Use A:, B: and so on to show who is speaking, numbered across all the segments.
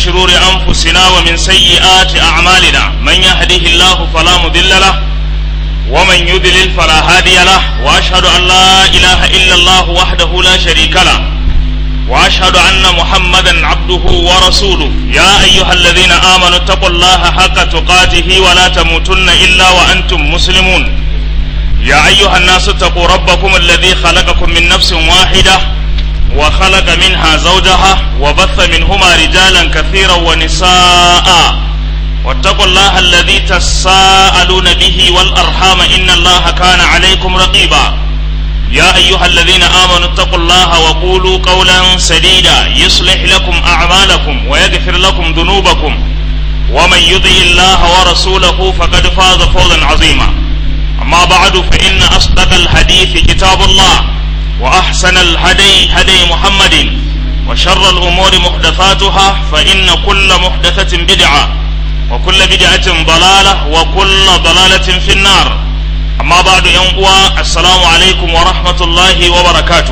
A: شرور أنفسنا ومن سيئات أعمالنا من يهده الله فلا مضل له ومن يضلل فلا هادي له وأشهد أن لا إله إلا الله وحده لا شريك له وأشهد أن محمدا عبده ورسوله يا أيها الذين آمنوا اتقوا الله حق تقاته ولا تموتن إلا وأنتم مسلمون يا أيها الناس اتقوا ربكم الذي خلقكم من نفس واحدة وخلق منها زوجها وبث منهما رجالا كثيرا ونساء واتقوا الله الذي تساءلون به والأرحام إن الله كان عليكم رقيبا يا أيها الذين آمنوا اتقوا الله وقولوا قولا سديدا يصلح لكم أعمالكم ويغفر لكم ذنوبكم ومن يطع الله ورسوله فقد فاز فوزا عظيما أما بعد فإن أصدق الحديث كتاب الله وأحسن الهدي هدي محمد وشر الأمور محدثاتها فإن كل محدثة بدعة وكل بدعة ضلالة وكل ضلالة في النار amma ba da yan uwa assalamu alaikum wa rahmatullahi wa barakatuhu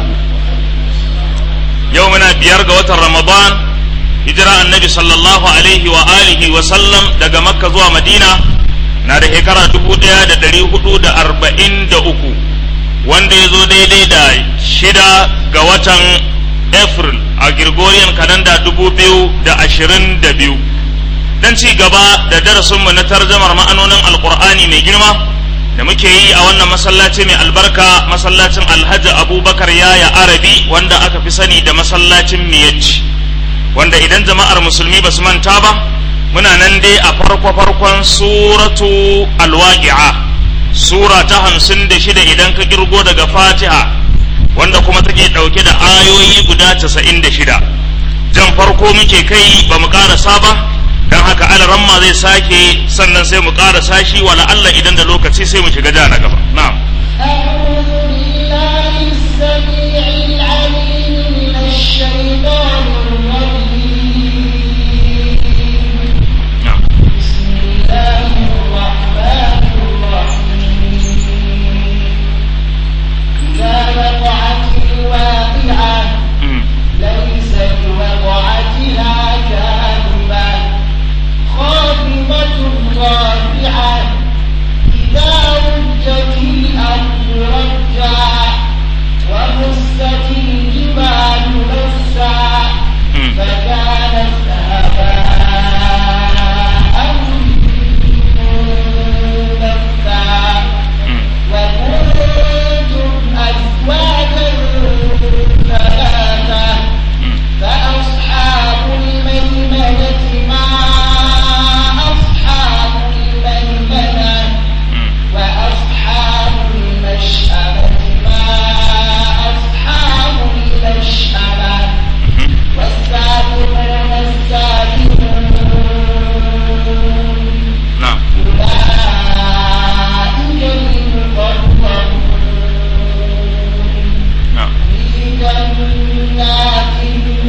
A: yau muna biyar ga watan ramadan hijira annabi sallallahu alaihi wa alihi wa sallam daga makka zuwa madina na da shekara dubu daya da dari hudu da arba'in da uku wanda ya zo daidai da shida ga watan april a gregorian kalanda dubu biyu da ashirin da biyu don ci gaba da darasinmu na tarjamar ma'anonin alkur'ani mai girma da muke yi a wannan masallaci mai albarka masallacin alhaji abubakar yaya arabi wanda aka fi sani da masallacin miyacci wanda idan jama'ar musulmi ba su manta ba muna nan dai a farko farkon suratu alwaqi'a sura ta hamsin da shida idan ka girgo daga fatiha wanda kuma take ɗauke da ayoyi guda casa'in da shida jan farko muke kai ba mu ƙarasa ba don haka alaramma zai sake sannan sai mu ƙara sashi wala Allah idan da lokaci sai mu shiga ja na gaba na'am
B: أعوذ بالله السميع العليم من الشيطان الرجيم
A: na'am
B: بسم الله الرحمن الرحيم إذا وقعت الواقعة
A: Mm.
B: ليس لوقعتها كاذبة خافضة رافعة إذا رجت الأرض رجا وبست الجبال بسا
A: Mm.
B: فكانت هباء منبثا
A: Mm.
B: وكنتم أزواجا ثلاثة
A: Mm.
B: فأصحاب الميمنة ما أصحاب الميمنة
A: Mm.
B: وأصحاب المشأمة ما أصحاب المشأمة
A: Mhm.
B: والسابقون السابقون
A: na'am
B: أولئك المقربون
A: na'am
B: في جنات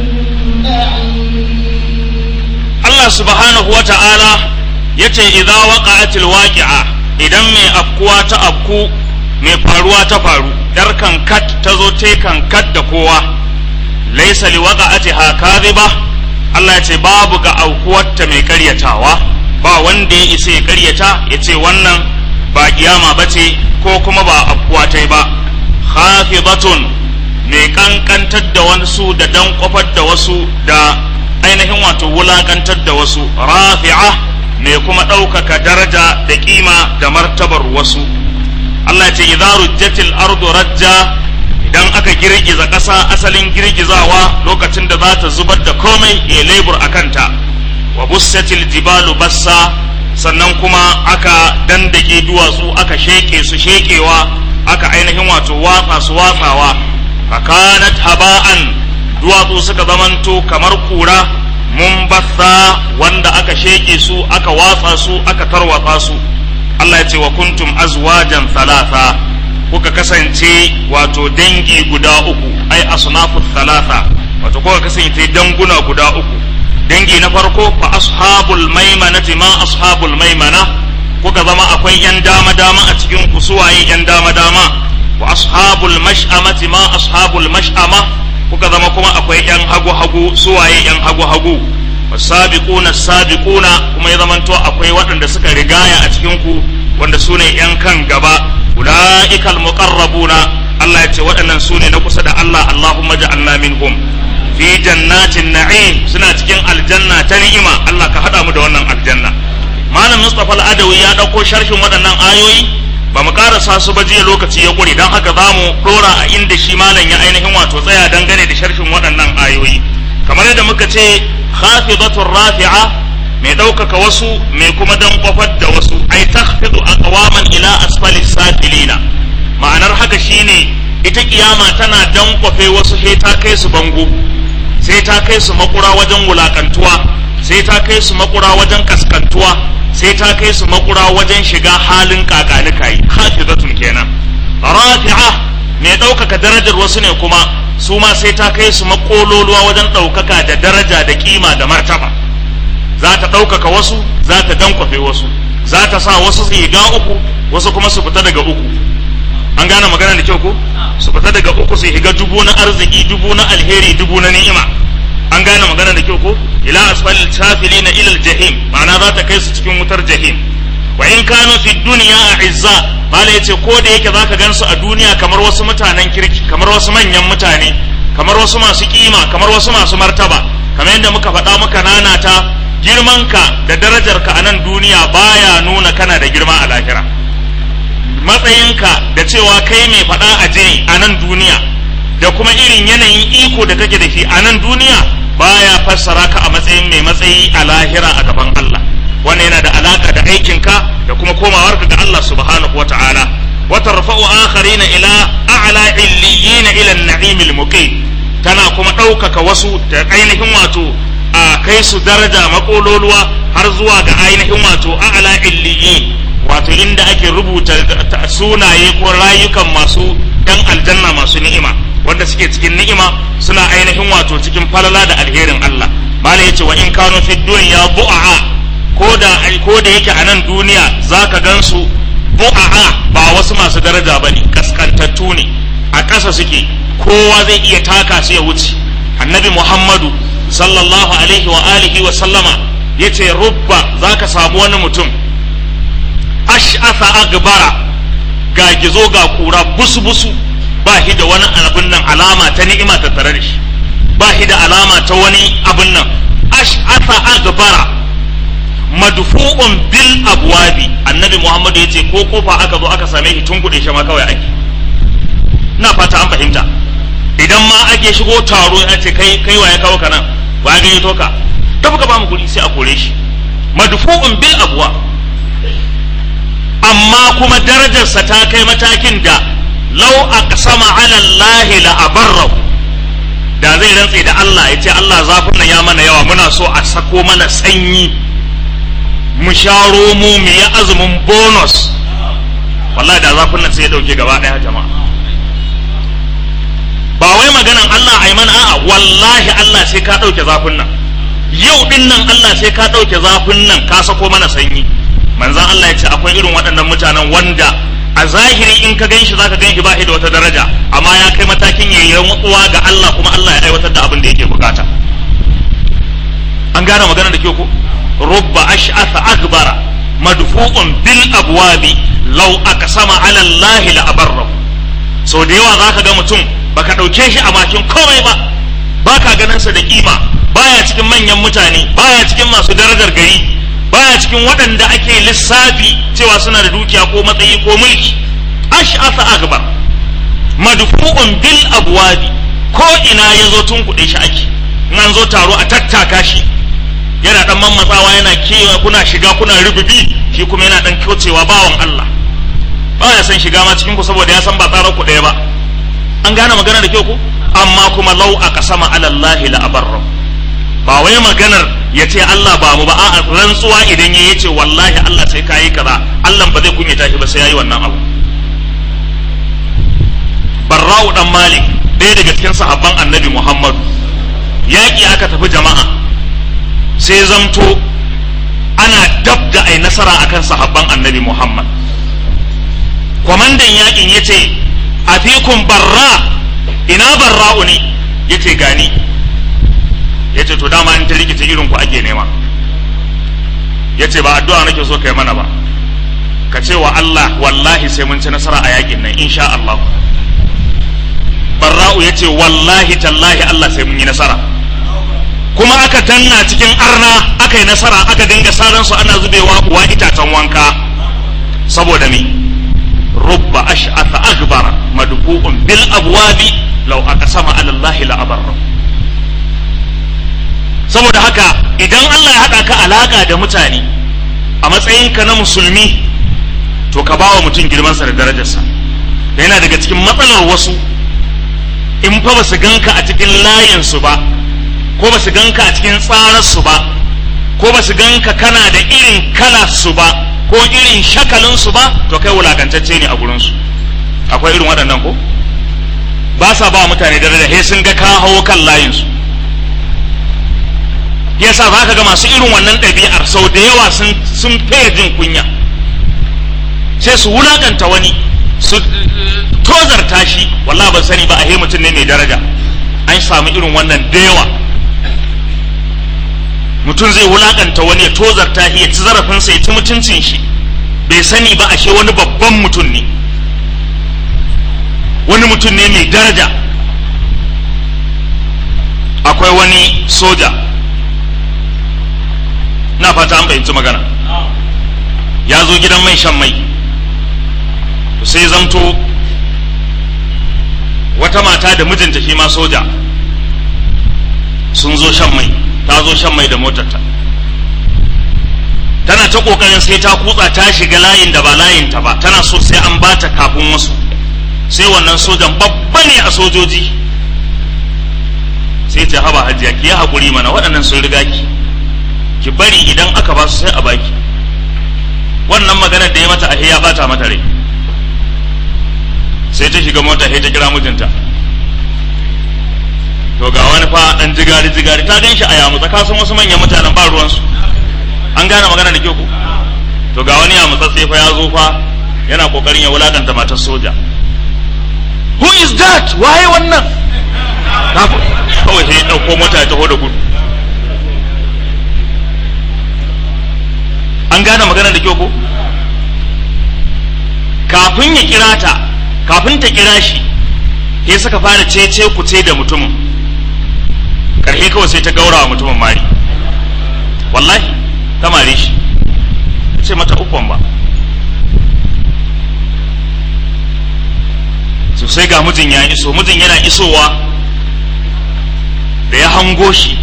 B: النعيم
A: Allah subhanahu wa ta'ala ya ce idza waqa'atil waqi'a idan mai afkuwa ta afku mai faruwa ta faru dar kat ta zo te kat da kowa laysa li waqa'atiha kadhiba Allah ya ce babu ga aukuwarta mai karyatawa ba wanda ya isa ya karyata ya ce wannan ba kiyama bace ko kuma ba afkuwa ta ba khafidatun mai kankantar da wasu da dan kwafar da wasu da ainihin wato wulakantar da wasu rafi'a mai kuma ɗaukaka daraja da kima da martabar wasu Allah ce idza rujjatil ardu rajja idan aka girgiza ƙasa asalin girgizawa lokacin da za ta zubar da komai ya lebur a kanta wa bussatil jibalu bassa sannan kuma aka dandake duwatsu aka sheke su shekewa aka ainihin wato watsa su watsawa fakanat haba'an duwatsu suka zamanto kamar kura mun bassa wanda aka sheke su aka watsa su aka tarwatsa su Allah ya ce wa kuntum azwajan thalatha kuka kasance wato dangi guda uku ai asnafu thalatha wato kuka kasance danguna guda uku dangi na farko fa ashabul maimanati ma ashabul maimana kuka zama akwai yan dama dama a cikin ku suwaye yan dama dama wa ashabul mash'amati ma ashabul mash'ama kuka zama kuma akwai yan hagu hagu suwaye yan hagu hagu wasabiquna sabiquna kuma ya zamanto akwai waɗanda suka rigaya a cikin ku wanda su ne yan kan gaba ulaikal muqarrabuna Allah ya ce waɗannan su ne na kusa da Allah Allahumma ja'alna minhum fi jannatin na'im suna cikin aljanna ta ni'ima Allah ka hada mu da wannan aljanna malam Mustafa al-Adawi ya dauko sharhin waɗannan ayoyi ba mu karasa su ba jiya lokaci ya ƙure don haka za mu ɗora a inda shi malam ya ainihin wato tsaya dangane da sharhin waɗannan ayoyi kamar yadda muka ce khafidatur rafi'a mai ɗaukaka wasu mai kuma dan kwafar da wasu ai takhfidu aqwaman ila asfali safilina ma'anar haka shine ita kiyama tana dan kwafe wasu sai ta kai su bango sai ta kai su makura wajen wulakantuwa sai ta kai su makura wajen kaskantuwa sai ta kai su makura wajen shiga halin kakanika yi hafizatun kenan rafi'a mai ɗaukaka darajar wasu ne kuma su ma sai ta kai su makololuwa wajen ɗaukaka da daraja da kima da martaba za ta ɗaukaka wasu za ta dankwafe wasu za ta sa wasu su higa uku wasu kuma su fita daga uku an gane magana da kyau ko su fita daga uku su higa dubu na arziki dubu na alheri dubu na ni'ima an gane magana da kyau ko ila asfalil safilina ila aljahim ma'ana za ta kai su cikin wutar jahim wa in kanu fi dunya a'izza bala yace ko da yake zaka gansu a duniya kamar wasu mutanen kirki kamar wasu manyan mutane kamar wasu masu kima kamar wasu masu martaba kamar yadda muka faɗa muka nanata girmanka da darajarka a nan duniya baya nuna kana da girma a lahira matsayinka da cewa kai mai faɗa a je a nan duniya da kuma irin yanayin iko da kake da shi a nan duniya baya fassara ka a matsayin mai matsayi a lahira a gaban Allah wannan yana da alaka da aikinka da kuma komawarka ga Allah subhanahu wata'ala wa tarfa'u akharina ila a'la illiyina ila an-na'im al-muqim tana kuma ɗaukaka wasu da ainihin wato a kai su daraja makololuwa har zuwa ga ainihin wato a'la illiyin wato inda ake rubuta sunaye ko rayukan masu ɗan aljanna masu ni'ima wanda suke cikin ni'ima suna ainihin wato cikin falala da alherin Allah mala yace wa in kanu fi dunya bu'a ko da ko da yake a nan duniya zaka gansu bu'a ba wasu masu daraja bane kaskantattu ne a ƙasa suke kowa zai iya taka su ya wuce annabi Muhammadu sallallahu alaihi wa alihi wa sallama yace rubba zaka samu wani mutum ash'asa agbara ga gizo ga kura busu busu ba shi da wani abin nan alama ta ni'ima ta tare da shi ba shi da alama ta wani abin nan ash'asa agbara madfu'un bil abwabi annabi muhammadu yace ko kofa aka zo aka same shi tun kuɗe shi ma kawai ake na fata an fahimta idan ma ake shigo taro ya ce kai kai waye kawo ka nan ba ya gani toka tafi ka ba mu kuɗi sai a kore shi madfu'un bil abwa amma kuma darajarsa ta kai matakin da lau aqsama ala Allah la abarrahu da zai rantse da Allah ya ce Allah zafin nan ya mana yawa muna so a sako mana sanyi mu sharo mu mu yi azumin bonus wallahi da zafin nan sai ya dauke gaba daya jama'a ba wai maganan Allah ai mana a'a wallahi Allah sai ka dauke zafin nan yau din nan Allah sai ka dauke zafin nan ka sako mana sanyi manzan Allah ya ce akwai irin waɗannan mutanen wanda a zahiri in ka gan shi za ka gan shi ba da wata daraja amma ya kai matakin yayi rantsuwa ga Allah kuma Allah ya aiwatar da abin da yake bukata an gane magana da ke ko rubba ash'atha akbara madfu'un bil abwabi law aqsama ala Allah la abarrahu so da yawa zaka ga mutum baka dauke shi a makin komai ba baka ganin sa da kima baya cikin manyan mutane baya cikin masu darajar gari baya cikin waɗanda ake lissafi cewa suna da dukiya ko matsayi ko mulki ash'asa akbar madfu'un bil abwabi ko ina yazo tun kuɗe shi ake in an zo taro a tattaka shi yana dan mammatsawa yana kewa kuna shiga kuna rububi shi kuma yana dan kyocewa bawan Allah baya san shiga ma cikin ku saboda ya san ba tsarar ku ɗaya ba an gane magana da kyau ku amma kuma lau a kasama alallahi la abarra ba wai maganar ya ce Allah ba mu ba a rantsuwa idan ya ce wallahi Allah sai ka yi kaza Allah ba zai kunyata shi ba sai ya yi wannan abu barra'u dan malik ɗaya daga cikin sahabban annabi muhammadu yaƙi aka tafi jama'a sai zamto ana dab da ai nasara akan sahabban annabi muhammad kwamandan yaƙin ya ce a fikun barra ina barra'u ne ya ce gani ya ce to dama in ta rikice irin ku ake nema ya ce ba addu'a nake so kai mana ba ka ce wa Allah wallahi sai mun ci nasara a yakin nan insha Allah barra'u ya ce wallahi tallahi Allah sai mun yi nasara kuma aka danna cikin arna aka yi nasara aka dinga saran su ana zubewa uwa itacen wanka saboda me rubba ash'atha akbara madbu'un bil abwabi law aqsama ala Allah la abarra saboda haka idan Allah ya haɗa ka alaka da mutane a matsayinka na musulmi to ka bawa mutum girmansa da darajarsa da yana daga cikin matsalar wasu in fa ba su ganka a cikin layinsu ba ko ba su ganka a cikin tsararsu ba ko ba su ganka kana da irin kalarsu ba ko irin shakalinsu ba to kai wulakantacce ne a gurinsu akwai irin waɗannan ko ba sa ba mutane daraja he sun ga ka hawo kan layinsu yasa za ka ga masu irin wannan ɗabi'ar sau da yawa sun fiye jin kunya sai su wulakanta wani su tozarta shi wallah ban sani ba a mutum ne mai daraja an samu irin wannan da yawa mutum zai wulakanta wani ya tozarta shi ya ci zarafinsa ya ci mutuncin shi bai sani ba ashe wani babban mutum ne wani mutum ne mai daraja akwai wani soja na fata an fahimci magana ya zo gidan mai shan mai sai zamto wata mata da mijinta shi ma soja sun zo shan mai ta zo shan mai da motarta tana ta kokarin sai ta kutsa ta shiga layin da ba layinta ba tana so sai an bata kafin wasu sai wannan sojan babba ne a sojoji sai ta haba hajiya ki yi haƙuri mana waɗannan sun riga ki ki bari idan aka ba su sai a baki wannan maganar da ya mata ahe ya bata mata rai sai ta shiga mota sai ta kira mijinta to ga wani fa dan jigari jigari ta gan shi a yamutsa ka san wasu manyan mutanen ba ruwansu an gane magana da kyau ko to ga wani yamutsatse fa ya zo fa yana kokarin ya wulakanta matar soja who is that waye wannan kawai sai ya dauko mota ya taho da gudu an gane magana da kyau ko kafin ya kira ta kafin ta kira shi sai suka fara cece kuce da mutumin karhe kawai sai ta gaura wa mutumin mari wallahi ta mare shi ta ce mata ukwan ba sosai ga mijin ya iso mijin yana isowa da ya hango shi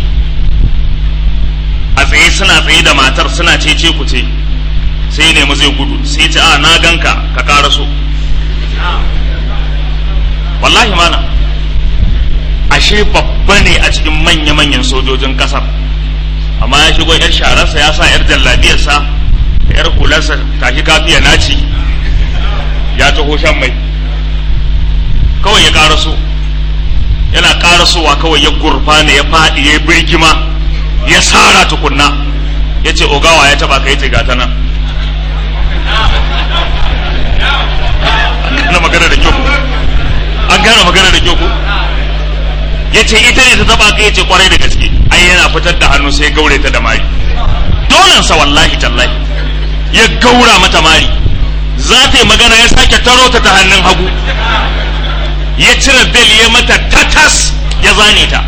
A: a tsaye suna tsaye da matar suna cece kuce sai nemi zai gudu sai ce a na ganka ka ƙara so wallahi mana ashe babba ne a cikin manya-manyan sojojin kasar amma ya shigo yar shararsa ya sa yar jallabiyarsa da yar hularsa tashi kafiya naci ya taho shan mai kawai ya karaso yana karasowa kawai ya gurfana ya faɗi ya birgima ya sara tukunna ya ce ogawa ya taba kai ce gata nan an magana da kyau an gane magana da kyau ko ya ce ita ne ta taba ka ya ce kwarai da gaske ai yana fitar da hannu sai gaure ta da mari dolansa wallahi tallahi ya gaura mata mari za ta yi magana ya sake taro ta ta hannun hagu ya cire bel ya mata tatas ya zane ta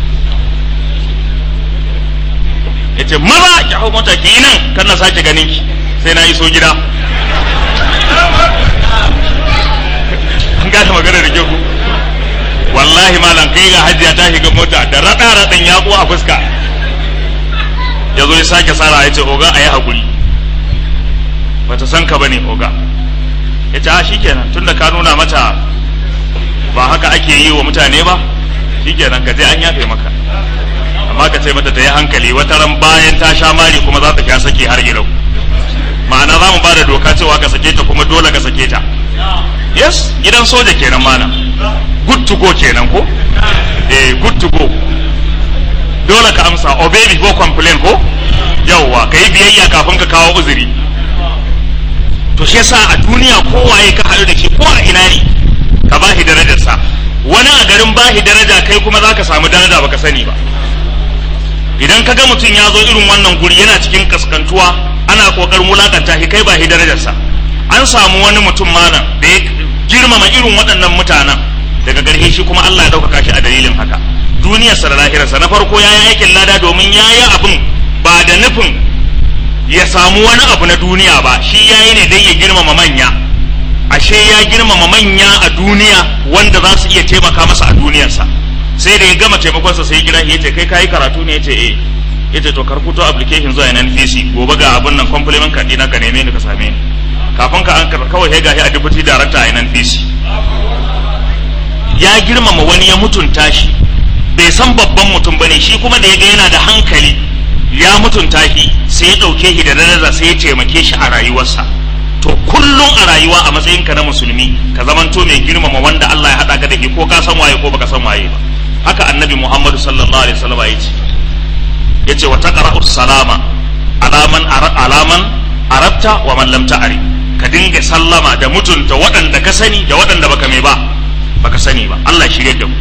A: ya ce maza ki hau mota ki yi nan kan na sake ganin ki sai na iso gida an gane magana da kyau wallahi malam kai ga hajiya ta shiga mota da raɗa raɗin yaƙo a fuska ya zo ya sake sara ya ce oga a yi haƙuri bata san ka bane oga ya ce a shikenan tunda ka nuna mata ba haka ake yi wa mutane ba shikenan ka je an yafe maka amma ka ce mata ta yi hankali wata ran bayan ta sha mari kuma za ta sha sake har ilau ma'ana za mu ba da doka cewa ka sake ta kuma dole ka sake ta yes gidan soja kenan mana good to go kenan ko eh good to go dole ka amsa obey before complain ko yawwa ka yi biyayya kafin ka kawo uzuri to shi yasa a duniya kowaye ka haɗu da shi ko a ina ne ka ba shi darajarsa wani a garin ba shi daraja kai kuma za ka samu daraja baka sani ba idan ka ga mutum ya zo irin wannan guri yana cikin kaskantuwa ana kokarin wulakanta shi kai ba shi darajarsa an samu wani mutum malam da ya girmama irin waɗannan mutanen daga garhe shi kuma Allah ya ɗaukaka shi a dalilin haka duniyarsa da lahirarsa na farko ya yi aikin lada domin ya yi abin ba da nufin ya samu wani abu na duniya ba shi ya yi ne dai ya girmama manya ashe ya girmama manya a duniya wanda za su iya taimaka masa a duniyarsa sai da ya gama taimakonsa sai ya kira ya ce kai kayi karatu ne ya ce eh ya ce to karkuto application zuwa NNPC gobe ga abin nan compliment card ɗina ka neme ni ka same ni kafin ka an kawai sai gashi a deputy director a NNPC ya girmama wani ya mutunta shi bai san babban mutum bane shi kuma da ya ga yana da hankali ya mutunta shi sai ya ɗauke shi da daraja sai ya taimake shi a rayuwarsa to kullum a rayuwa a matsayinka na musulmi ka zamanto mai girmama wanda Allah ya haɗa ka da shi ko ka san waye ko baka san waye ba haka annabi Muhammadu sallallahu alaihi wasallam ya ce yace wa taqra'u salama alaman alaman arabta wa man lam ta'rif ka dinga sallama da mutunta waɗanda ka sani da waɗanda baka mai ba baka sani ba Allah shirye da mu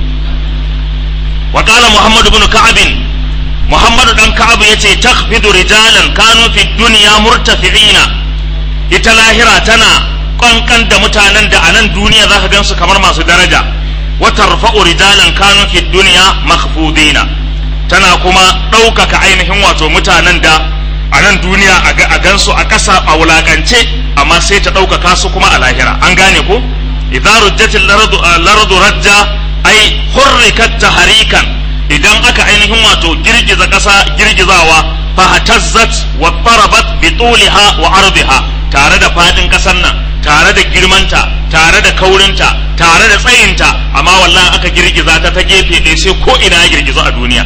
A: wa qala muhammad ibn ka'ab muhammad dan ka'ab yace takhfidu rijalan kanu fi dunya murtafi'ina ita lahira tana kankan da mutanen da a nan duniya zaka gansu kamar masu daraja wa tarfa'u rijalan kanu fi dunya makhfudina tana kuma ɗaukaka ainihin wato mutanen da a nan duniya a gansu a ƙasa a wulakance amma sai ta ɗaukaka su kuma a lahira an gane ko idza rujjatil lardu lardu rajja ai hurrikat tahrikan idan aka ainihin wato girgiza ƙasa girgizawa fa hatazzat wa tarabat bi tuliha wa ardiha tare da fadin ƙasar nan tare da girmanta tare da kaurinta tare da tsayinta amma wallahi aka girgiza ta ta gefe ɗaya sai ko ina ya girgiza a duniya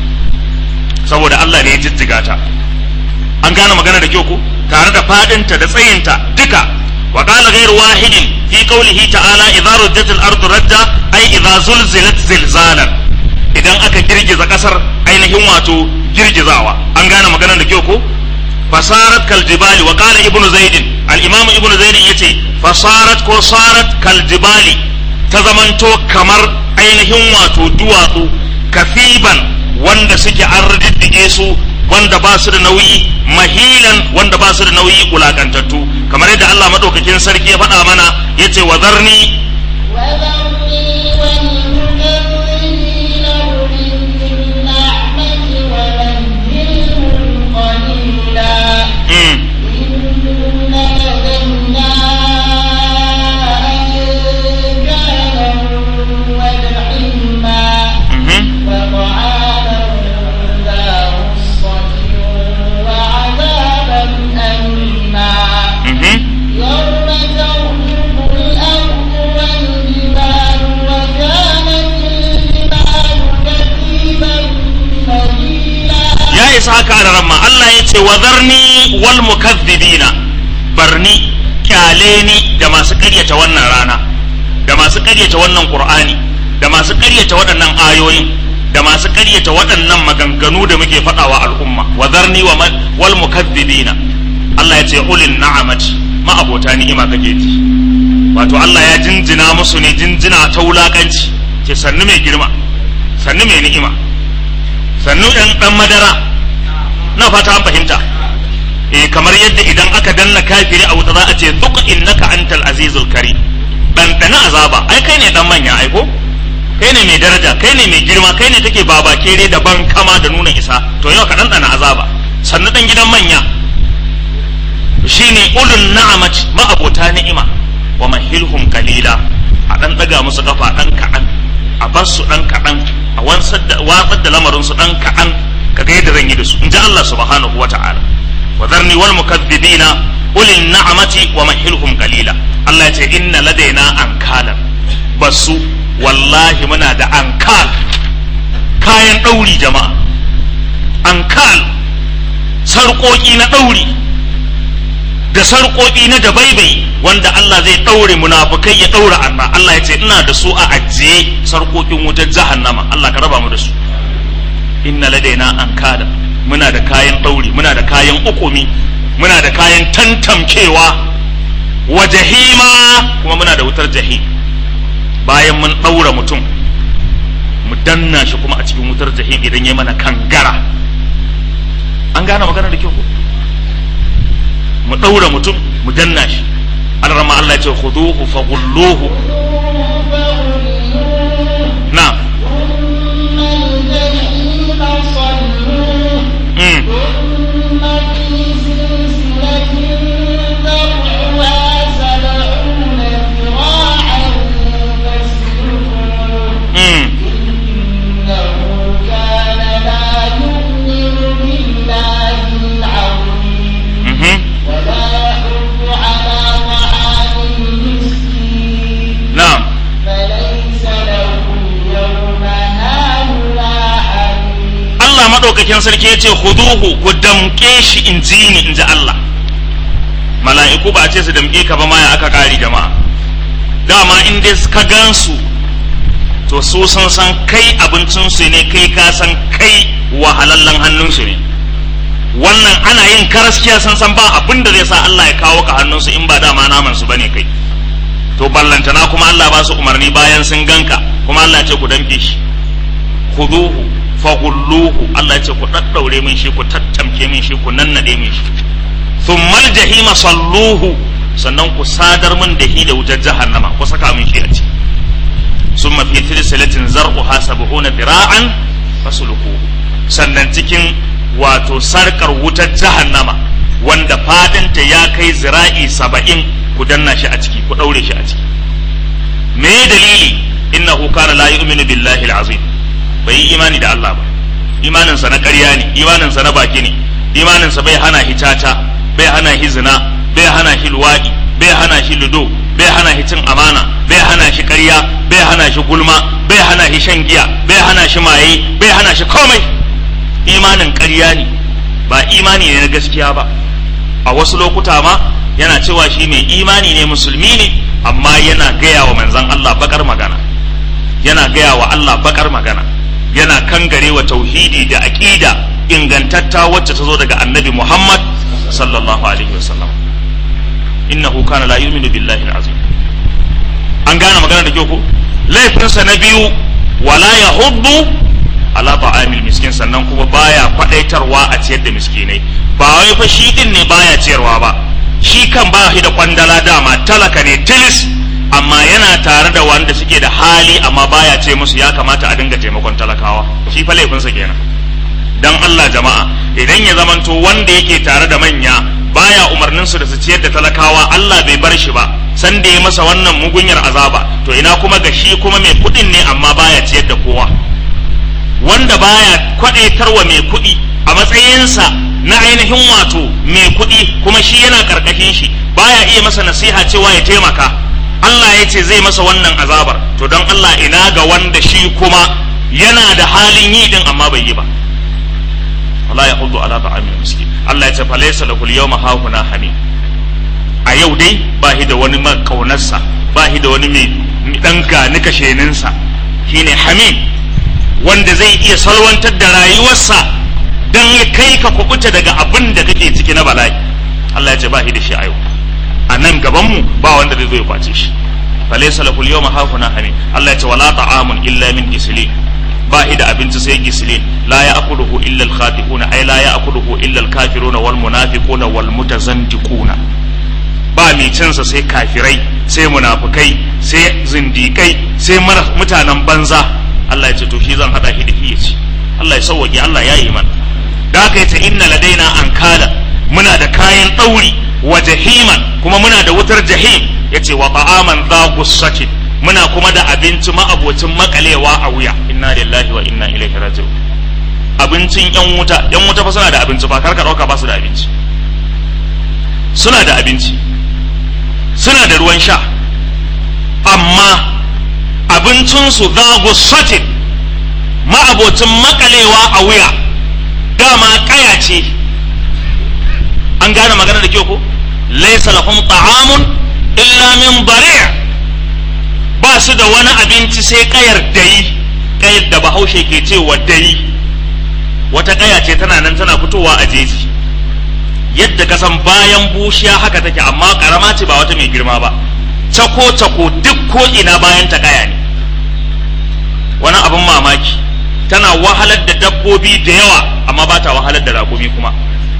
A: saboda Allah ne ya jijjiga ta an gane magana da kyau ko tare da fadinta da tsayinta duka wa qala ghayru wahidin fi qawlihi ta'ala idza rujjat al-ardu rajja ay idza zulzilat zilzalan idan aka girgiza kasar ainihin wato girgizawa an gane magana da kyau ko fasarat kal jibali wa qala ibnu zaid al-imam ibnu zaid yace fasarat ko sarat kal jibali ta zamanto kamar ainihin wato duwatsu kafiban wanda suke an riddige su wanda ba su da nauyi mahilan wanda ba su da nauyi wulakantattu kamar yadda Allah madaukakin sarki ya faɗa mana yace wa zarni
B: وذرني والمكذبين أولي النعمة ومهلهم قليلا
A: mm,
B: إن لدينا أنكالا وجحيما
A: mhm,
B: وطعاما ذا غصة وعذابا أليما
A: mhm.
B: يوم ترجف الأرض والجبال وكانت الجبال كثيبا مهيلا
A: ya isa haka da ramma Allah ya ce wa zarni wal mukazzibina barni kyale ni da masu karyata wannan rana da masu karyata wannan qur'ani da masu karyata waɗannan ayoyin da masu karyata waɗannan maganganu da muke faɗawa al'umma wa zarni wa ma- wal mukazzibina Allah ya ce ulin na'amat ma abota ni'ima kake ji wato Allah ya jinjina musu ne jinjina ta wulakanci ce sannu mai girma sannu mai ni'ima sannu ɗan ɗan madara na fata an fahimta eh kamar yadda idan aka danna kafiri a wuta za a ce duk innaka antal azizul karim dan dana azaba ai kai ne dan manya ai ko kai ne mai daraja kai ne mai girma kai ne take baba kere da ban kama da nuna isa to yau ka dan dana azaba sannu dan gidan manya shine ulul na'amat ma abota ni'ima wa mahilhum qalila a dan daga musu kafa dan kadan a bar su dan kadan a wansar da watsar da lamarin su dan kadan kaga yadda zan yi da su in ji Allah subhanahu wata'ala wa dharni wal mukaththibina ulil na'amati wa mahilhum qalila Allah ya ce inna ladaina ankalan basu wallahi muna da ankal kayan dauri jama'a ankal sarƙoƙi na dauri da sarƙoƙi na dabaibai wanda Allah zai ɗaure munafukai ya ɗaura arna Allah ya ce ina da su a ajiye sarƙoƙin wutar jahannama Allah ka raba mu da su inna ladaina an kada muna da kayan ɗauri muna da kayan ukumi muna da kayan tantamkewa wa jahima kuma muna da wutar jahim bayan mun ɗaura mutum mu danna shi kuma a cikin wutar jahim idan ya mana kangara an gane magana da kyau ko mu ɗaura mutum mu danna shi an rama Allah ya ce khuduhu faghulluhu na mm. mm. mhm na'am
B: فليس له اليوم هاهنا حميم
A: Allah maɗaukakin sarki ya ce khuduhu ku damƙe shi in ji ni in ji Allah mala'iku ba a ce su damƙe ka ba ma ya aka ƙari jama'a dama in dai ka gansu to su sun san kai abincinsu ne kai ka san kai wahalallen hannunsu ne wannan ana yin karaskiya sun san ba abin da zai sa Allah ya kawo ka hannunsu in ba dama naman su bane kai to ballantana kuma Allah ba su umarni bayan sun ganka kuma Allah ya ce ku damƙe shi khuduhu faghulluhu Allah ya ce ku daddaure min shi ku tattamke min shi ku nannade min shi thummal jahima salluhu sannan ku sadar min da hi da wutar jahannama ku saka min shi a ciki summa fi silsilatin zar'uha sab'una dira'an fasluquhu sannan cikin wato sarkar wutar jahannama wanda fadinta ya kai zira'i saba'in ku danna shi a ciki ku daure shi a ciki me dalili innahu kana la yu'minu billahi al-azim bai yi imani da Allah ba imaninsa na ƙarya ne imaninsa na baki ne imaninsa bai hana shi caca bai hana shi zina bai hana shi luwaɗi bai hana shi ludo bai hana shi cin amana bai hana shi ƙarya bai hana shi gulma bai hana shi shan giya bai hana shi maye bai hana shi komai imanin ƙarya ne ba imani ne na gaskiya ba a wasu lokuta ma yana cewa shi mai imani ne musulmi ne amma yana gaya wa manzon Allah bakar magana yana gaya wa Allah bakar magana yana kangare wa tauhidi da aqida ingantatta wacce ta zo daga annabi Muhammad sallallahu alaihi wasallam innahu kana la yu'minu billahi al-azim an gane magana da kyau ko laifinsa na biyu wala yahuddu ala ta'amil miskin sannan kuma baya kwadaitarwa a ciyar da miskinai ba wai fa shi din ne baya ciyarwa ba shi kan ba shi da kwandala dama talaka ne tilis amma yana tare da wanda suke da hali amma baya ce musu ya kamata a dinga taimakon talakawa shi fa laifinsa kenan dan Allah jama'a idan ya zamanto wanda yake tare da manya baya umarnin su da su ciyar da talakawa Allah bai bar shi ba san da ya masa wannan mugunyar azaba to ina kuma ga shi kuma mai kuɗin ne amma baya ciyar da kowa wanda baya kwadaitarwa mai kuɗi a matsayinsa na ainihin wato mai kuɗi kuma shi yana karkashin shi baya iya masa nasiha cewa ya taimaka Allah ya ce zai masa wannan azabar to don Allah ina ga wanda shi kuma yana da halin yi din amma bai yi ba wala ya hudu ala ta'amil miskin Allah ya ce falaysa lahu al-yawma hahuna hamim a yau dai ba shi da wani makaunarsa ba shi da wani mai dan gani kasheninsa shine hamim wanda zai iya salwantar da rayuwarsa dan ya kai ka kubuta daga abin da kake ciki na bala'i Allah ya ce ba shi da shi a yau a nan gabanmu ba wanda zai zo ya kwace shi falaysa lahu al-yawma hahuna hamim Allah ya ce wala ta'amun illa min gislin ba shi da abinci sai gislin la ya'kuluhu illa al-khati'una ay la ya'kuluhu illa al-kafiruna wal munafiquna wal mutazandiquna ba mai cinsa sai kafirai sai munafukai sai zindikai sai mutanen banza Allah ya ce to shi zan hada shi da shi ya ci Allah ya sauwaƙe Allah ya yi mana da haka yace inna ladaina ankala muna da kayan ɗauri wa jahiman kuma muna da wutar jahim yace wa ta'aman dha gussatin muna kuma da abinci ma'abocin makalewa a wuya inna lillahi wa inna ilaihi raji'un abincin yan wuta yan wuta fa suna da abinci ba karka dauka ba su da abinci suna da abinci suna da ruwan sha amma abincinsu za gussatin ma'abocin makalewa a wuya dama kaya ce an gane magana da kyau ko laisa lahum ta'amun illa min bari' ba su da wani abinci sai kayar dayi kayar da bahaushe ke cewa dayi wata kaya ce tana nan tana fitowa a jeji yadda ka san bayan bushiya haka take amma karama ce ba wata mai girma ba cako cako duk ko ina bayan ta kaya ne wani abin mamaki tana wahalar da dabbobi dabbobi da yawa amma ba ta wahalar da raƙumi kuma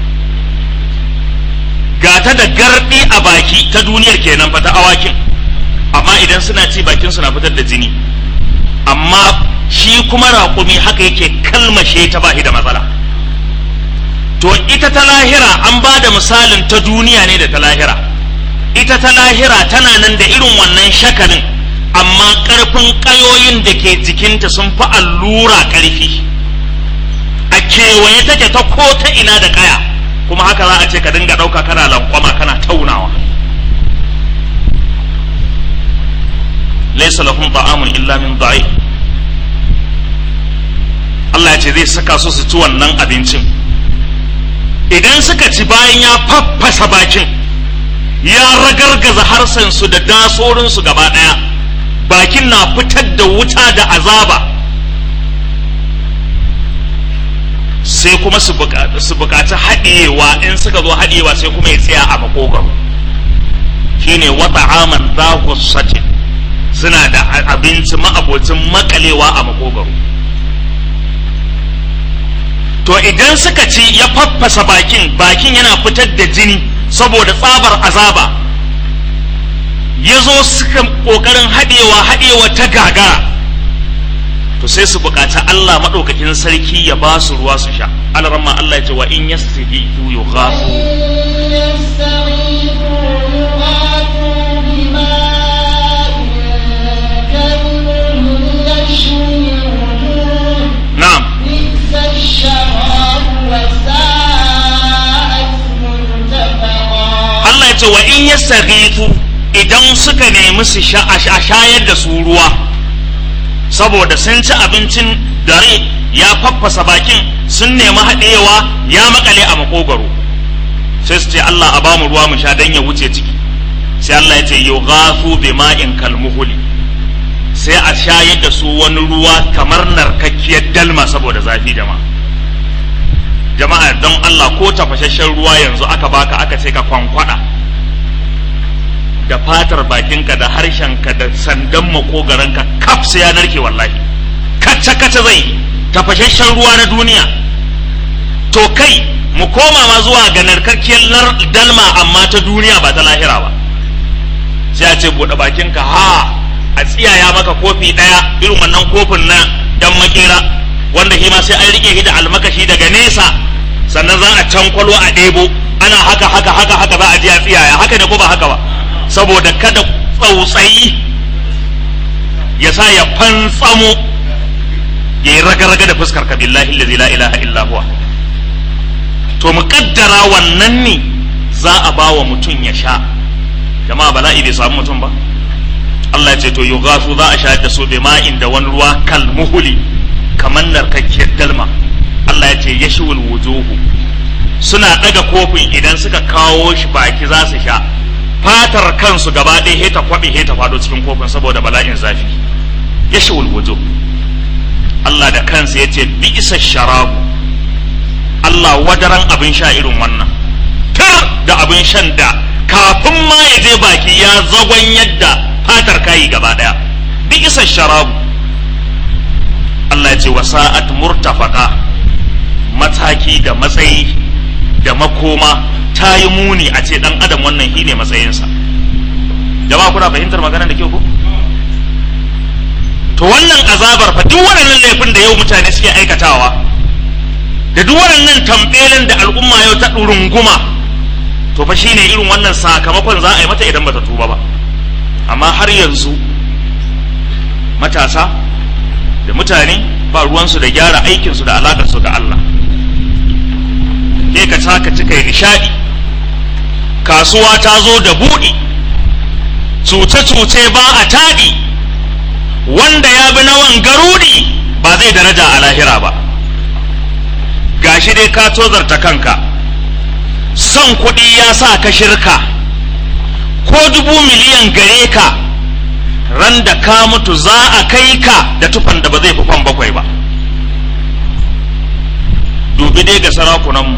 A: ga ta da gardi a baki ta duniyar kenan fa ta awakin amma idan suna ci bakin suna fitar da jini amma shi kuma raƙumi haka yake kalmashe ta bashi da matsala to ita ta lahira an ba da misalin ta duniya ne da ta lahira ita ta lahira tana nan da irin wannan shakalin amma ƙarfin ƙayoyin da ke jikinta sun fi allura ƙarfi a kewaye take ta ko ta ina da ƙaya kuma haka za a ce ka dinga ɗauka kana lankwama kana taunawa laisa lahum ta'amun illa min da'i Allah ya ce zai saka su su ci wannan abincin idan suka ci bayan ya faffasa bakin ya ragargaza harsansu da dasorinsu gaba ɗaya bakin na fitar da wuta da azaba sai kuma su bukaci haɗewa in suka zo haɗewa sai kuma ya tsaya a makogaro shine wata aman satin suna da abinci ma'abocin makalewa a makogaro to idan suka ci ya faffasa bakin bakin yana fitar da jini saboda tsabar azaba ya zo suka ƙoƙarin haɗewa haɗewa ta gagara to sai su buƙaci Allah maɗaukakin sarki ya ba su ruwa su sha alaramma Allah ya ce wa in yastahiyu yughafu na'am
B: بئس الشراب وساءت مرتفقا
A: Allah ya ce wa in yastaghithu idan suka nemi su sha a sha- a shayar da su ruwa saboda sun ci abincin dare ya faffasa bakin sun nemi haɗewa ya makale a makogaro sai su ce Allah a bamu ruwa mu sha dan ya wuce ciki sai Allah ya ce yughathu bima'in kalmuhuli sai a shayar da su wani ruwa kamar narkakkiyar dalma saboda zafi jama'a jama'a don Allah ko tafashashen ruwa yanzu aka baka aka ce ka kwankwada da fatar bakinka da harshenka da sandan makogaranka kaf sai ya narke wallahi kacce kacce zai yi. tafashashen ruwa na duniya to kai mu koma ma zuwa ga narkakkiyar nar- dalma amma ta duniya ba ta lahira ba sai a ce buɗe bakinka ha a tsiyaya maka kofi ɗaya irin wannan kofin na dan makera wanda shi ma sai an rike shi da almakashi daga nesa sannan za a cankwalo a ɗebo ana haka haka haka haka za a ji a tsiyaya haka ne ko ba haka ba saboda kada tsautsayi ya sa ya fantsamo ya yi raga-raga da fuskar ka billahi allazi la ilaha illa huwa to mu kaddara wannan ne za a ba wa mutum ya sha jama'a bala'i bai samu mutum ba Allah ya ce to yughasu za a shayar da su bi ma'in da wani ruwa kal muhuli kamar narkakkiyar dalma Allah ya ce yashwul wujuhu suna daga kofin idan suka kawo shi baki za su sha fatar kansu gaba ɗaya he ta kwaɓe he ta fado cikin kofin saboda bala'in zafi yashwul wujuh Allah da kansa ya ce bi'sa sharabu Allah wadaran abin sha irin wannan tar da abin shan da kafin ma ya je baki ya zagon yadda fatar kayi gaba daya bi isa sharabu Allah ya ce wa sa'at murtafaka mataki da matsayi da makoma ta yi muni a ce dan adam wannan shine matsayinsa jama'a kuna fahimtar magana da kyau ko to wannan azabar fa duk waɗannan laifin da yau mutane suke aikatawa da duk waɗannan tambelin da al'umma yau ta ɗurunguma to fa shine irin wannan sakamakon za a yi mata idan bata tuba ba amma har yanzu matasa da mutane ba ruwansu da gyara aikinsu da alaƙarsu da Allah ke ka taka cika yi nishaɗi kasuwa ta zo da buɗi cuce-cuce ba a taɗi wanda ya bi nawan garudi ba zai daraja a lahira ba gashi dai ka tozarta kanka son kuɗi ya sa ka shirka ko dubu miliyan gare ka ran da ka mutu za a kai ka da tufan da ba zai fi kwan bakwai ba dubi dai ga sarakunanmu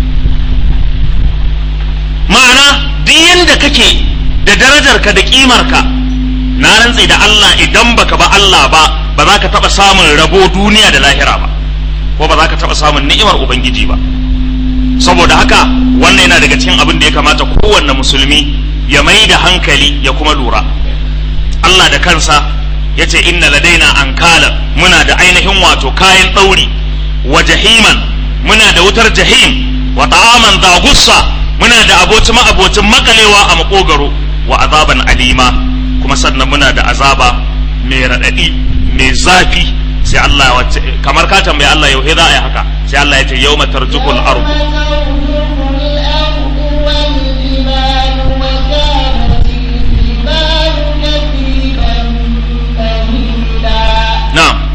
A: ma'ana duk yadda kake da darajarka da ƙimarka na rantse da Allah idan baka ba Allah ba ba za ka taɓa samun rabo duniya da lahira ba ko ba za ka taɓa samun ni'imar ubangiji ba saboda haka wannan yana daga cikin abin da ya kamata kowanne musulmi ya mai da hankali ya kuma lura Allah da kansa ya ce inna ladaina ankalan muna da ainihin wato kayan ɗauri wa jahiman muna da wutar jahim wa ta'aman da gussa muna da aboci ma'abocin makalewa a makogaro wa azaban alima kuma sannan muna da azaba mai raɗaɗi mai zafi sai Allah wacce kamar ka tambaye Allah yau za a yi haka sai Allah ya ce yau matarjukul ardu na'am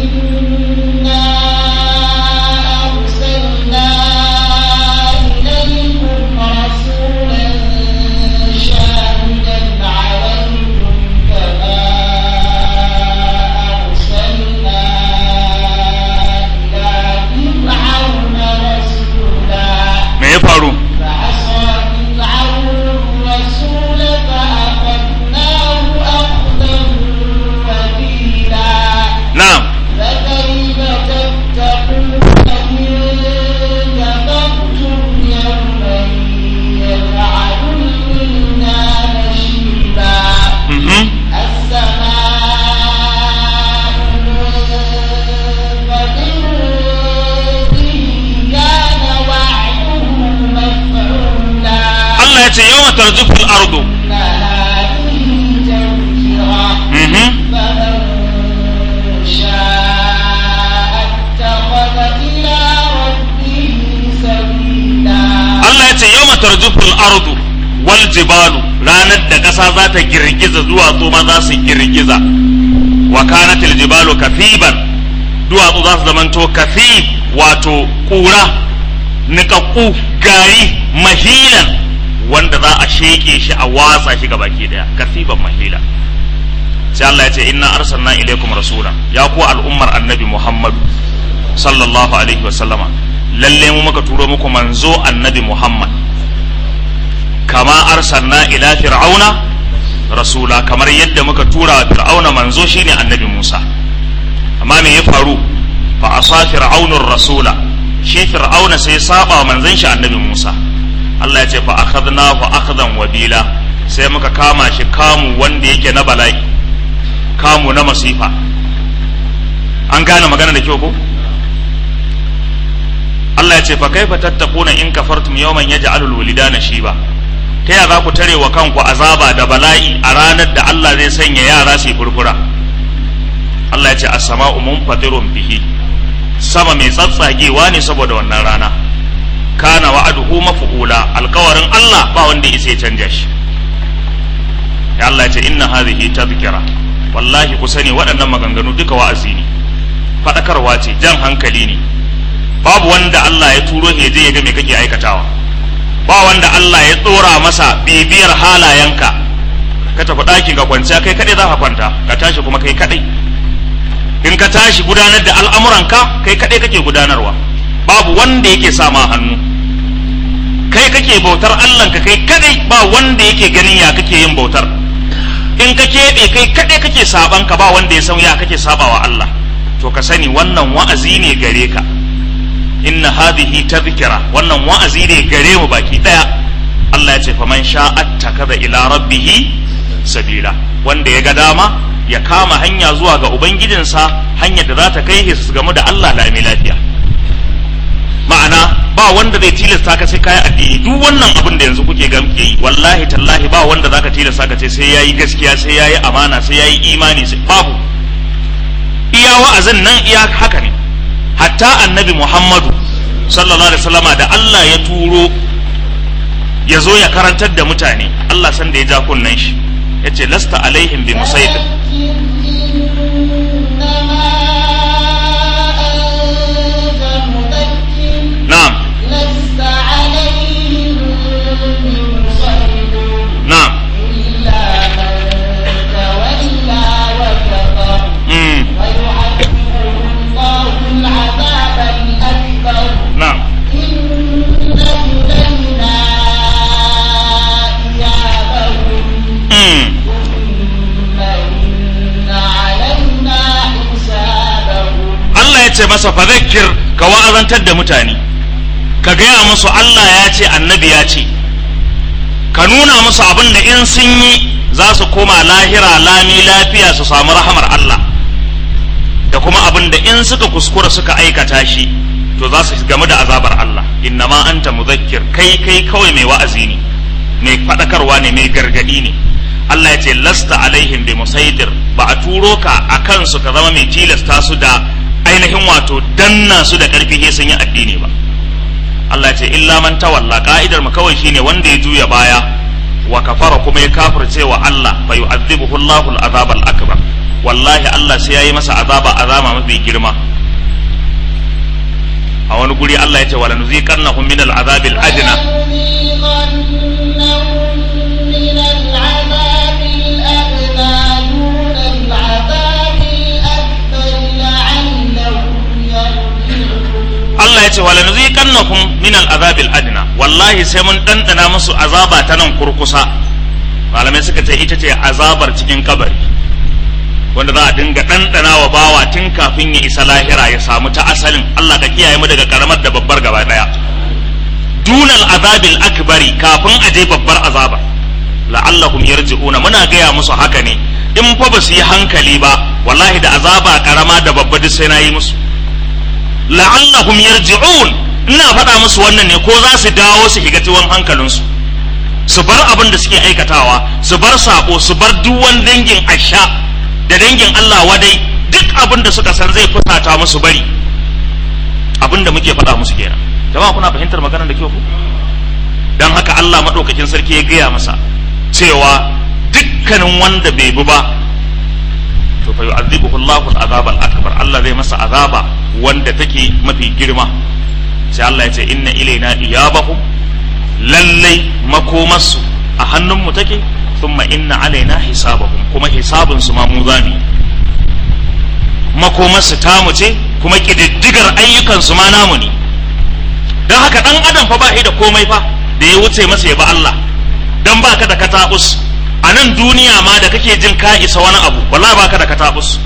A: me ya faru
B: فعصى فرعون الرسول فأخذناه أخذا وبيلا
A: na'am
B: فكيف تتقون إن كفرتم يوما يجعل الولدان شيبا
A: mhm
B: السماء منفطر به كان وعده مفعولا
A: Allah ya ce yau matarjukul ardu
B: إن هذه تذكرة
A: mhm
B: فمن شاء اتخذ إلى ربه سبيلا
A: Allah ya ce yau matarjukul ardu wal jibalu ranar da ƙasa za ta girgiza duwatsu ma za su girgiza wa kanatil jibalu kafiban duwatsu za su zamanto kafib wato ƙura niƙaƙƙu gari mahilan wanda za a sheƙe shi a watsa shi ga baki daya kafiban mahila sai Allah ya ce inna arsalna ilaikum rasula ya ku al'ummar annabi Muhammadu sallallahu alaihi wa sallama lalle mu muka turo muku manzo annabi Muhammad kama arsalna ila fir'auna rasula kamar yadda muka tura wa fir'auna manzo shine annabi Musa amma me ya faru fa asa fir'aunur rasula shi fir'auna sai saba wa manzon shi annabi Musa Allah ya ce fa akhadnahu akhdan wabila sai muka kama shi kamu wanda yake na bala'i kamu na masifa an gane magana da kyau ko Allah ya ce fa kaifa tattaquna in kafartum yawman yaj'alul walidana shiba ta ya za ku tare wa kanku azaba da bala'i a ranar da Allah zai sanya yara su yi furfura Allah ya ce as-sama'u munfatirun bihi sama mai tsatsagewa ne saboda wannan rana kana wa'aduhu maf'ula alkawarin Allah ba wanda ya ya canja shi ya Allah ya ce inna hadhihi tadhkira wallahi ku sani waɗannan maganganu duka wa'azi ne faɗakarwa ce jan hankali ne babu wanda Allah ya turo ya je ya ga me kake aikatawa ba wanda Allah ya tsora masa bibiyar halayenka ka tafi ɗakin ka kwanciya kai kaɗai za ka kwanta ka tashi kuma kai kaɗai in ka tashi gudanar da al'amuranka kai kaɗai kake gudanarwa babu wanda yake sa ma hannu kai kake bautar Allahnka kai kaɗai ba wanda yake ganin ya kake yin bautar in ka keɓe kai kaɗai kake sabanka ba wanda ya san ya kake sabawa Allah to ka sani wannan wa'azi ne gare ka inna hadhihi tadhkira wannan wa'azi ne gare mu baki daya Allah ya ce faman sha'a takaza ila rabbih sabila wanda ya ga dama ya kama hanya zuwa ga ubangijinsa hanyar da za ta kai su gamu da Allah lami lafiya ma'ana ba wanda zai tilasta ka sai kayi addini duk wannan abin da yanzu kuke gamke yi wallahi tallahi ba wanda zaka tilasta ka ce sai yayi gaskiya sai yayi amana sai yayi imani sai babu iya wa'azin nan iya haka ne hatta annabi Muhammadu sallallahu alaihi wasallama da Allah ya turo ya zo ya karantar da mutane Allah san da ya ja kunnen shi ya ce lasta alaihim bi musaidir na'am
B: لست عليهم بمسيطر
A: na'am
B: إلا من تولى وكفر
A: mm,
B: ويعذبه الله العذاب الأكبر
A: na'am
B: إن إلينا إيابهم
A: mm,
B: ثم إن
A: masa fadhakkir ka wa'azantar da mutane ka gaya musu Allah ya ce annabi ya ce ka nuna musu abin da in sun yi za su koma lahira lami lafiya su samu rahamar Allah da kuma abin da in suka kuskura suka aikata shi to za su gamu da azabar Allah inna ma anta muzakkir kai kai kawai mai wa'azi ne mai faɗakarwa ne mai gargadi ne Allah ya ce lasta alaihim bi musaidir ba a turo ka a kansu ka zama mai tilasta su da ainihin wato danna su da ƙarfi sai sun yi addini ba Allah ya ce illa man tawalla ka'idar mu kawai shine wanda ya juya baya wa kafara kuma ya kafirce wa Allah fa yu'adhibuhu Allahu al-azab al-akbar wallahi Allah sai yayi masa azaba azama mafi girma a wani guri Allah ya ce wala nuziqannahum min al-azab al-adna Allah ya ce wala nuziqannahum min al-azab al-adna wallahi sai mun dandana musu azaba ta nan kurkusa malamai suka ce ita ce azabar cikin kabari wanda za a dinga dandana wa bawa tun kafin ya isa lahira ya samu ta asalin Allah ka kiyaye mu daga karamar da babbar gaba daya dunal azabil akbari kafin a je babbar azaba la'allahum yarji'una muna gaya musu haka ne in fa ba su yi hankali ba wallahi da azaba karama da babba duk sai na yi musu la'allahum yarji'un ina faɗa musu wannan ne ko za su dawo su shiga tuwon hankalinsu su bar abin da suke aikatawa su bar sabo su bar duk wani dangin asha da dangin Allah wadai duk abin da suka san zai fusata musu bari abin da muke faɗa musu kenan jama'a kuna fahimtar maganar da kyau ku dan haka Allah madaukakin sarki ya gaya masa cewa dukkanin wanda bai bi ba to fa yu'adhibuhu Allahu al-azab al-akbar Allah zai masa azaba wanda take mafi girma sai Allah ya ce inna ilaina iyabahum lallai makomarsu a hannunmu take thumma inna alaina hisabahum kuma hisabun su ma mu zami makomarsu tamu ce kuma kididdigar ayyukan su ma namu ne don haka dan adam fa ba da komai fa da ya wuce masa ya ba Allah dan baka da katabus a nan duniya ma da kake jin ka isa wani abu wallahi baka da katabus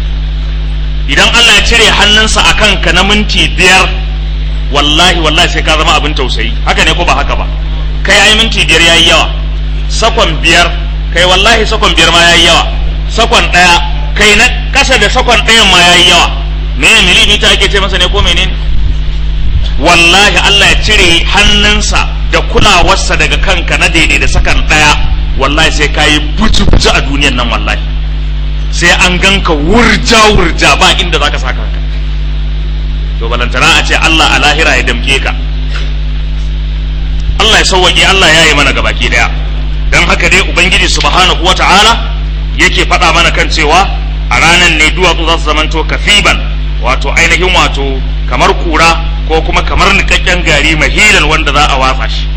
A: idan Allah ya cire hannunsa a kanka na minti biyar wallahi wallahi sai ka zama abin tausayi haka ne ko ba haka ba kai ai minti biyar yayi yawa sakon biyar kai wallahi sakon biyar ma yayi yawa sakon daya kai na kasa da sakon ɗayan ma yayi yawa me milimita ake ce masa ne ko menene wallahi Allah ya cire hannunsa da kulawarsa daga kanka na daidai da sakan daya wallahi sai ka yi buci-buci a duniyan nan wallahi sai an ganka wurja-wurja ba inda za ka sa kanka to balantana a ce Allah a lahira ya damke ka Allah ya sauwaƙe Allah ya yi mana gabaki daya don haka dai ubangiji subhanahu wa ta'ala yake faɗa mana kan cewa a ranar ne duwatsu za su zamanto kafiban wato ainihin wato kamar kura ko kuma kamar niƙaƙƙen gari mahilan wanda za a watsa shi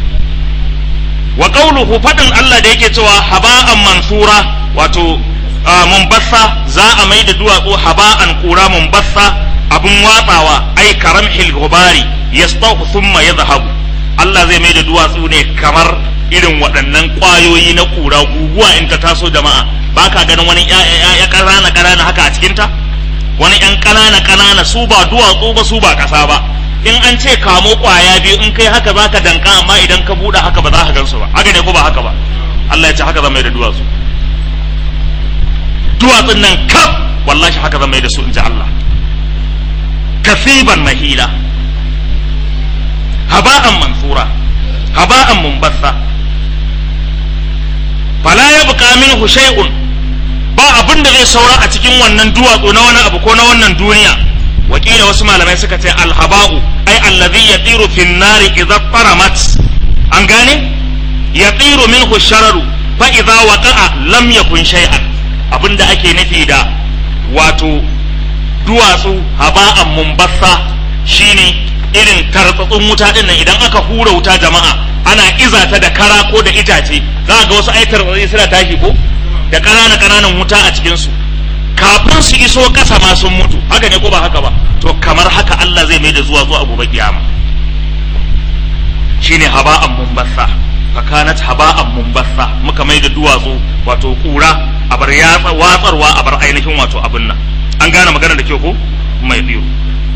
A: wa qawluhu fadin Allah da yake cewa haba'an mansura wato mumbassa za a mai da duwatsu haba'an kura mumbassa abun watsawa ai karamhil gubari yastahu thumma yadhhabu Allah zai mai da duwatsu ne kamar irin waɗannan ƙwayoyi na kura guguwa in ta taso jama'a ba ka ganin wani ya ƙanana ƙanana haka a cikinta wani ƴan ƙanana ƙanana su ba duwatsu ba su ba ƙasa ba in an ce kamo kwaya biyu in kai haka zaka danka amma idan ka buɗe haka ba za ka gansu ba haka ne ko ba haka ba Allah ya ce haka zan mai da duwatsu duwatsun nan kaf wallahi haka zan mai da su in ji Allah kasiban mahila haba'an mansura haba'an mumbassa fala yabqa minhu shay'un ba abin da zai saura a cikin wannan duwatsu na wani abu ko na wannan duniya wakila wasu malamai suka ce alhaba'u ai allazi yatiru fin nari idza faramat an gane yatiru minhu shararu fa idza waqa'a lam yakun shay'an abinda ake nufi da wato duwatsu haba'an mumbassa shine irin tartsatsun wuta din nan idan aka hura wuta jama'a ana iza ta da kara ko da itace za ga wasu ai tartsatsi suna tashi ko da ƙananan ƙananan wuta a cikin su kafin su iso ƙasa ma sun mutu haka ne ko ba haka ba to kamar haka Allah zai mai da zuwa zuwa gobe kiyama shine haba'an mumbassa fakanat haba'an mumbassa muka mai da duwatsu wato kura a bar yatsa watsarwa a bar ainihin wato abin nan an gane magana da kyau ko mai biyu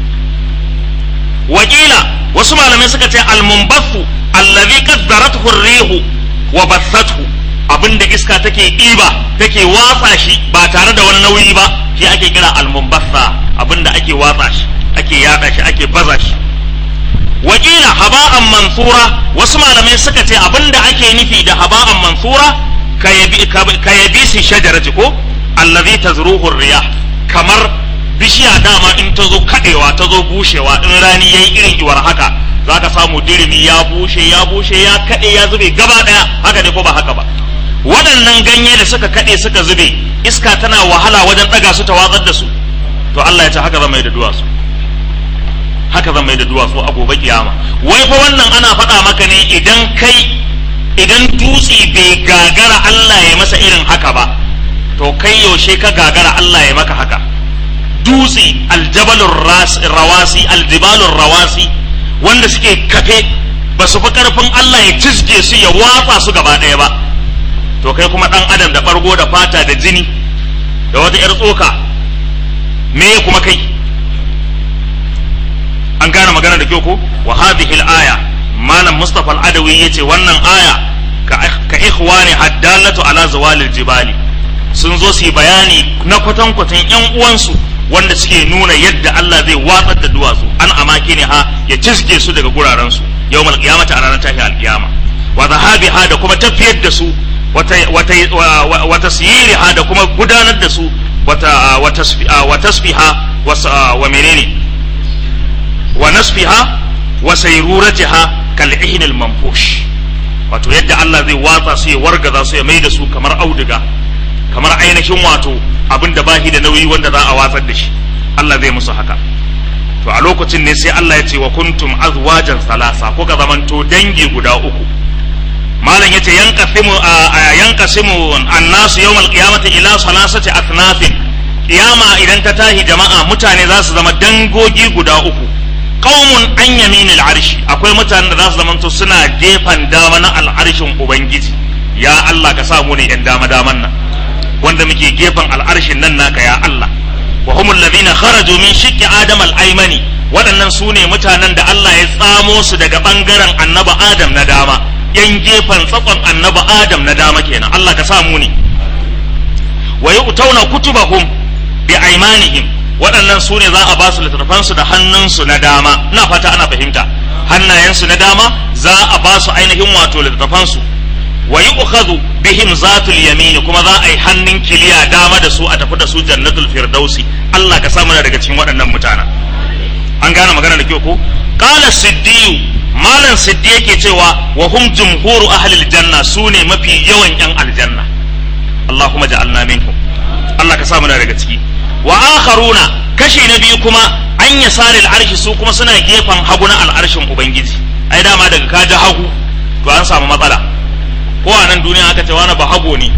A: wakila wasu malamai suka ce almunbathu allazi qaddarathu ar-rihu wa bathathu abinda iska take ɗiba take watsa shi ba tare da wani nauyi ba shi ake kira almunbatha abinda ake watsa shi ake yada shi ake baza shi wakila haba'an mansura wasu malamai suka ce abinda ake nufi da haba'an mansura ka yabi si shajarati ko allazi tazruhu riyah kamar bishiya dama in ta zo kadewa ta zo bushewa in rani yayi irin iwar haka zaka samu dirimi ya bushe ya bushe ya kade ya zube gaba daya haka ne ko ba haka ba waɗannan ganye da suka kade suka zube iska tana wahala wajen ɗaga su ta watsar da su to Allah ya ce haka zama da duwatsu haka zan mai da duwatsu a gobe kiyama wai fa wannan ana faɗa maka ne idan kai idan dutse bai gagara Allah ya masa irin haka ba to kai yaushe ka gagara Allah ya maka haka dutse aljabalur rawasi aljibalur rawasi wanda suke kafe ba su fi karfin Allah ya cizge su ya watsa su gaba ɗaya ba to kai kuma ɗan adam da ɓargo da fata da jini da wata 'yar tsoka me kuma kai an gane magana da kyau ko wa hadhihi al-aya malam mustafa al-adawi yace wannan aya ka ikhwani haddalatu ala zawalil jibali sun zo su yi bayani na kwatankwatan yan uwansu wanda suke nuna yadda Allah zai watsar da duwatsu an amaki ne ha ya cizge su daga guraren su yawmal qiyamati a ranar tashi al-qiyama wa zahabiha da kuma tafiyar da su wata wata wa tasyiriha da kuma gudanar da su wata wa tasfiha wa menene wa nasfiha wa sayruratiha kal ihnil manfush wato yadda Allah zai watsa su ya wargaza su ya maida su kamar auduga kamar ainihin wato abin da bahi da nauyi wanda za a watsar da shi Allah zai musu haka to a lokacin ne sai Allah ya ce wa kuntum azwajan salasa kuka zamanto dangi guda uku malam yace yanqasimu yanqasimu annasu yawmal qiyamati ila salasati athnafin kiyama idan ta tahi jama'a mutane za su zama dangogi guda uku qaumun an yaminil arshi akwai mutanen da za su zamanto suna gefen dama na al'arshin ubangiji ya Allah ka sa mu ne yan dama daman nan wanda muke gefen al'arshin nan naka ya Allah wa humul ladina kharaju min shiqqi adam al-aymani waɗannan su ne mutanen da Allah ya tsamo su daga bangaren annaba adam na dama yan gefen tsakon annaba adam na dama kenan Allah ka sa mu ne wa yu'tawna kutubahum bi aymanihim waɗannan su ne za a ba su littattafansu da hannunsu na dama na fata ana fahimta hannayensu na dama za a ba su ainihin wato littattafansu wa yu'khadhu bihim zatul yamin kuma za a yi hannun kiliya dama da su a tafi da su jannatul firdausi Allah ka samu daga cikin waɗannan mutanen an gane magana da kyau ko qala siddiyu malam siddi yake cewa wa hum jumhuru ahlil janna su ne mafi yawan yan aljanna Allahumma ja'alna minhum Allah ka samu daga ciki wa akharuna kashi na biyu kuma an yasari al'arshi su kuma suna gefen hagu na al'arshin ubangiji ai dama daga ka ji hagu to an samu matsala ko a nan duniya aka ce wani ba hago ne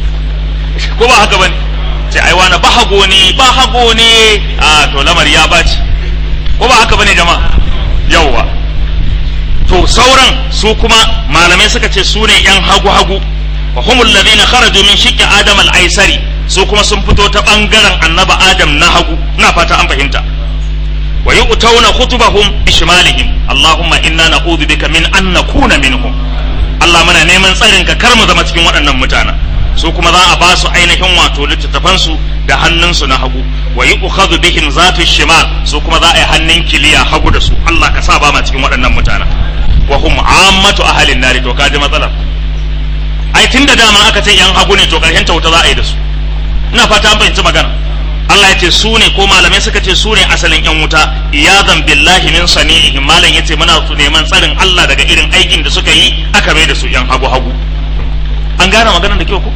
A: ko ba haka bane ce ai wani ba hago ne ba hago ne a to lamari ya baci ko ba haka bane jama'a yawwa to sauran su kuma malamai suka ce su ne yan hagu hagu wa humul ladina kharaju min shiqqi adam al-aisari su kuma sun fito ta bangaren annaba adam na hagu ina fata an fahimta wa yu'tawna khutubahum bishmalihim allahumma inna na'udhu bika min an nakuna minhum Allah muna neman tsarin ka kar mu zama cikin waɗannan mutanen su kuma za a ba su ainihin wato littattafan su da hannunsu na hagu wa yu'khadhu bihim zatu shimal su kuma za a yi hannun kiliya hagu da su Allah ka sa ba ma cikin waɗannan mutanen wa hum ammatu ahalin nari to kaji matsalar ai tunda dama aka ce yan hagu ne to karshen ta wuta za a yi da su ina fata an fahimci magana Allah ya ce su ne ko malamai suka ce su ne asalin yan wuta iyadan billahi min sani'ihim malam yace muna su neman tsarin Allah daga irin aikin da suka yi aka mai da su yan hagu hagu an gane maganar da kyau ko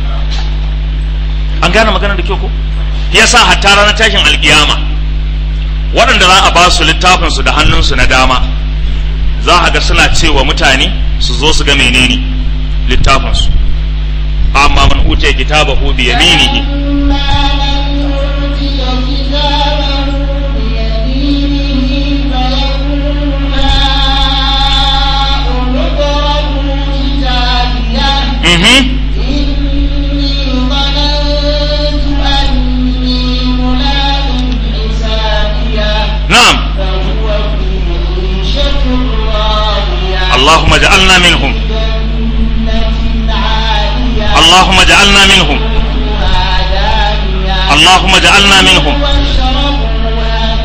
A: an gane maganar da kyau ko yasa hatta ranar tashin alkiyama waɗanda za a ba su littafin su da hannunsu na dama za a ga suna cewa mutane su zo su ga menene littafin su amma man utiya kitabahu bi yaminihi Mhm. Na'am. Allahumma ja'alna minhum
B: جنة عالية
A: Allahumma ja'alna minhum
B: قطوفها دانية
A: Allahumma ja'alna minhum
B: واشربوا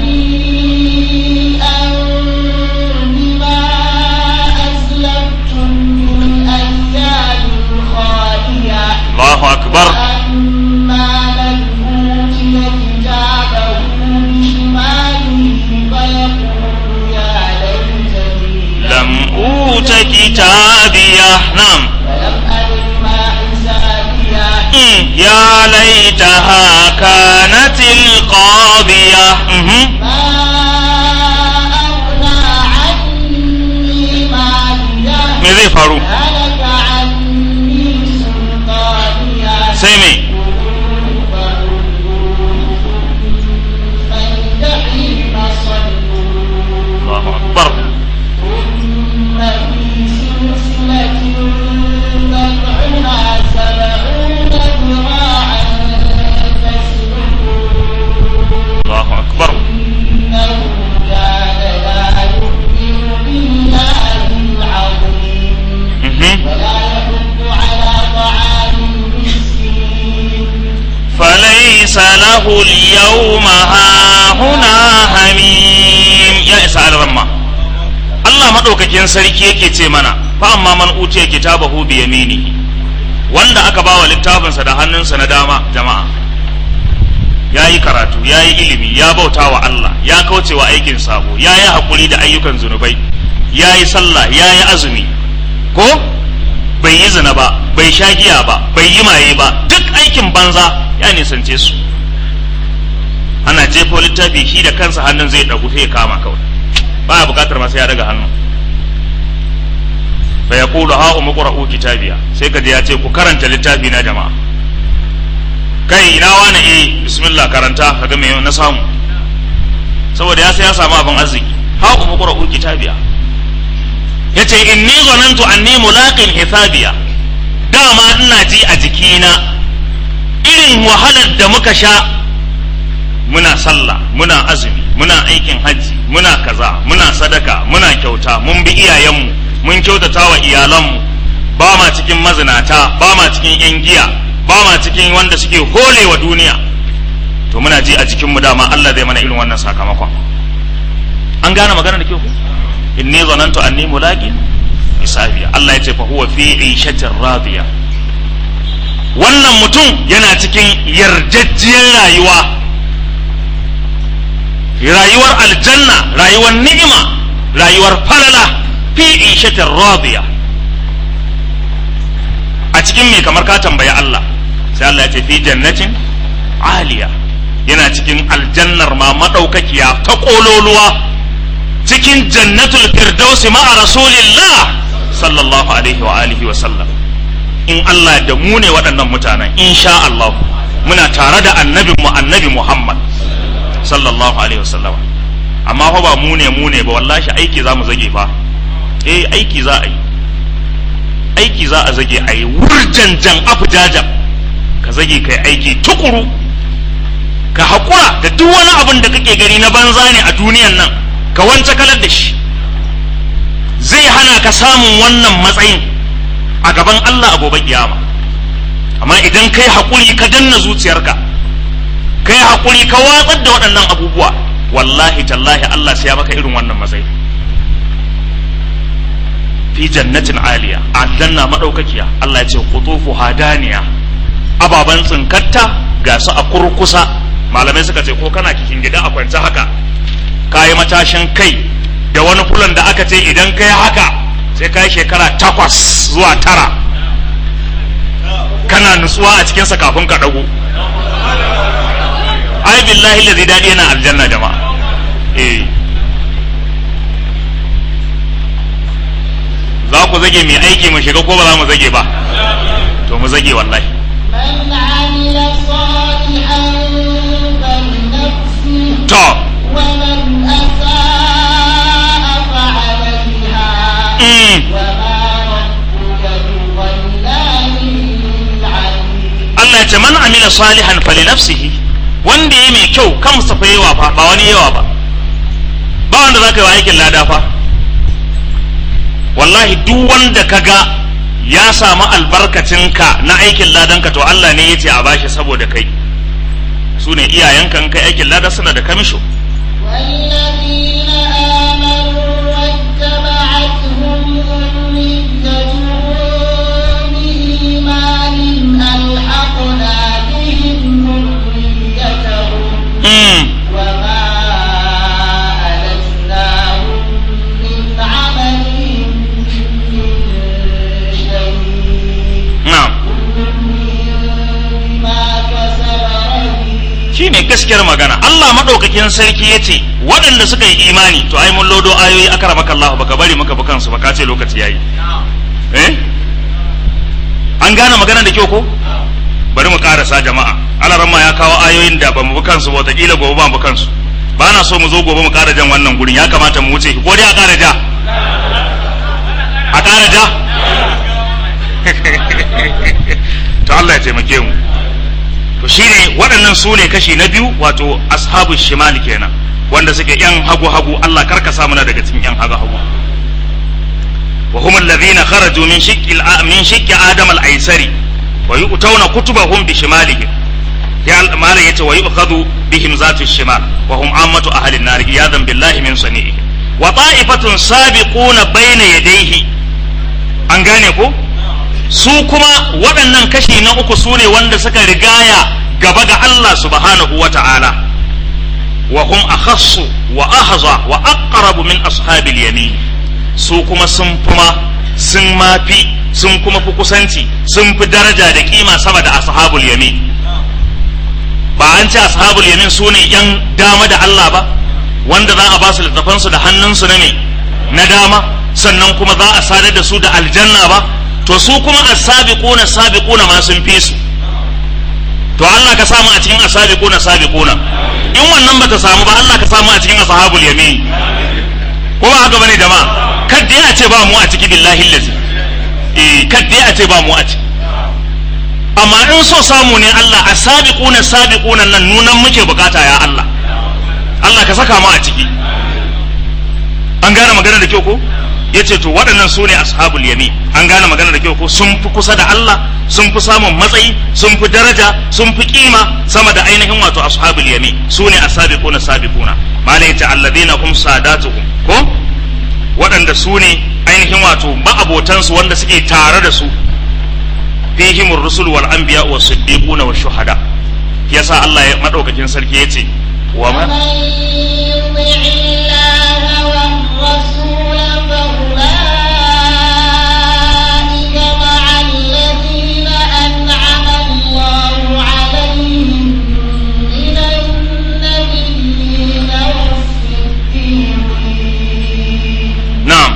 B: هنيئا بما أسلفتم في الأيام الخالية
A: Allahu akbar
B: أما من أوتي كتابه بشماله فيقول يا ليتني
A: lam uta kitabiya na'am
B: ولم أدر ما حسابيه
A: Mm, ya laitaha kanatil qadiya Mhm.
B: ما أغنى عني ماليه
A: me zai faru
B: هلك عني سلطانيه
A: sai me
B: فالجحيم صلوا
A: Allahu akbar
B: ثم في سلسلة ذرعها سبعون ذراعا فاسلكوه
A: Allahu akbar
B: إنه كان لا يؤمن بالله العظيم
A: Mhm.
B: ولا يحض على طعام المسكين
A: فليس له اليوم هاهنا حميم يا isa al-ramma Allah madaukakin sarki yake ce mana fa amma man utiya kitabahu bi yaminihi wanda aka bawa littafinsa da hannunsa na dama jama'a ya yi karatu ya yi ilimi ya bauta wa Allah ya kauce wa aikin sabo ya yi haƙuri da ayyukan zunubai ya yi sallah ya yi azumi ko bai yi zina ba bai sha giya ba bai yi maye ba duk aikin banza ya nisance su ana jefo littafi shi da kansa hannun zai ɗagu sai ya kama kawai ba buƙatar masu ya daga hannu fa ya kulu ha umu qra'u kitabiya sai ka je ya ce ku karanta littafi na jama'a kai ina wani eh bismillah karanta kaga me na samu saboda ya sai ya samu abin arziki ha umu qra'u kitabiya yace inni zanantu anni mulaqin hisabiya dama ina ji a jikina irin wahalar da muka sha muna sallah muna azumi muna aikin hajji muna kaza muna sadaka muna kyauta mun bi iyayenmu mun kyautata wa iyalanmu ba ma cikin mazinata ba ma cikin yan giya ba ma cikin wanda suke hole wa duniya to muna ji a jikinmu dama Allah zai mana irin wannan sakamakon an gane magana da ke ku inni zanantu anni mulaqin hisabiya Allah ya ce fa huwa fi ishatin radiya wannan mutum yana cikin yarjejjiyar rayuwa rayuwar aljanna rayuwar ni'ima rayuwar falala fi ishatin radiya a cikin me kamar ka tambayi Allah sai Allah ya ce fi jannatin aliya yana cikin aljannar ma madaukakiya ta kololuwa cikin jannatul firdausi ma'a rasulillah sallallahu alaihi wa alihi wa sallam in Allah da mu ne waɗannan mutanen insha Allah muna tare da annabin mu annabi Muhammad sallallahu alaihi wa sallam amma fa ba mu ne mu ne ba wallahi aiki za mu zage fa eh aiki za a yi aiki za a zage a yi wurjanjan afujajan ka zage kai aiki tukuru ka haƙura da duk wani abin da kake gani na banza ne a duniyan nan ka wance kalar da shi zai hana ka samun wannan matsayin a gaban Allah a gobe kiyama amma idan kai haƙuri ka danna zuciyarka kai haƙuri ka watsar da waɗannan abubuwa wallahi tallahi Allah sai ya maka irin wannan matsayi fi jannatin aliya aljanna madaukakiya Allah ya ce qutufu hadaniya ababan tsinkatta ga su a kurkusa malamai suka ce ko kana kikin gida a kwance haka kayi matashin kai da wani fulan da aka ce idan kai haka sai kai shekara takwas zuwa tara kana nutsuwa a cikinsa kafin ka dago ai billahi lazi daɗi yana aljanna jama'a eh za ku zage mai aiki mu shiga ko ba za mu zage ba to mu zage wallahi
B: من عمل صالحا فلنفسه
A: to
B: ومن أساء فعليها
A: mm,
B: وما ربك بظلام للعبيد
A: Allah ya ce man amila salihan fali nafsihi wanda ya mai kyau kansa fa yawa fa ba wani yawa ba ba wanda zaka yi wa aikin lada fa wallahi duk wanda ka ga ya samu albarkacinka na aikin ladanka to Allah ne ya ce a bashi saboda kai su ne iyayenka in kai aikin lada suna da kamisho
B: والذين آمنوا واتبعتهم ذريتهم بإيمان ألحقنا بهم ذريتهم
A: mm.
B: وما ألتناهم من عملهم من شيء
A: na'am
B: بما كسب رهين
A: shi ne gaskiyar magana Allah maɗaukakin sarki ya ce waɗanda suka yi imani to ai mun lodo ayoyi aka ramaka Allah baka bari muka bi kansu baka ce lokaci yayi eh an gane magana da kyau ko bari mu karasa jama'a alaramma ya kawo ayoyin da ba mu bi kansu ba wataƙila gobe ba mu bi kansu ba na so mu zo gobe mu ƙara jan wannan gurin ya kamata mu wuce ko dai a ƙara ja a ƙara ja to Allah ya taimake mu to shine waɗannan su ne kashi na biyu wato ashabu shimal kenan wanda suke yan hagu hagu Allah karka sa muna daga cikin yan hagu hagu wa hum alladhina kharaju min shiqqi al- min shiqqi adam al-aysari wa yu'tawna kutubahum bi shimalihim ya malam yace wa yu'khadhu bihim zatu shimal wa hum ammatu ahli an-nar iyadan billahi min sani'ihi wa ta'ifatun sabiquna bayna yadayhi an gane ko su kuma waɗannan kashi na uku su ne wanda suka rigaya gaba ga Allah subhanahu wa ta'ala wa hum akhassu wa ahza wa aqrabu min ashabil yamin su kuma sun kuma sun mafi sun kuma fi kusanci sun fi daraja da kima sama da ashabul yamin ba an ce ashabul yamin su ne yan dama da Allah ba wanda za a ba su littafansu da hannunsu na me na dama sannan kuma za a sadar da su da aljanna ba to su kuma as-sabiquna sabiquna ma sun fi su to Allah ka samu a cikin as-sabiquna sabiquna in wannan bata samu ba Allah ka samu a cikin ashabul yamin ko ba haka bane jama'a kadda ya ce ba mu a ciki billahi allazi eh kadda ya ce ba mu a ciki amma in so samu ne Allah as-sabiquna sabiquna nan nunan muke bukata ya Allah Allah ka saka mu a ciki an gane magana da kyau ko ya ce to waɗannan su ne ashabul yami an gane magana da kyau ko sun fi kusa da Allah sun fi samun matsayi sun fi daraja sun fi kima sama da ainihin wato ashabul yami su ne asabiquna sabiquna malai ta alladhina hum sadatuhum ko waɗanda su ne ainihin wato ma'abotansu wanda suke tare da su fihim rusul wal anbiya was siddiquna was shuhada yasa Allah ya madaukakin sarki yace wa man
B: ومن يطع الله والرسول فأولئك مع الذين أنعم الله عليهم من النبيين والصديقين
A: na'am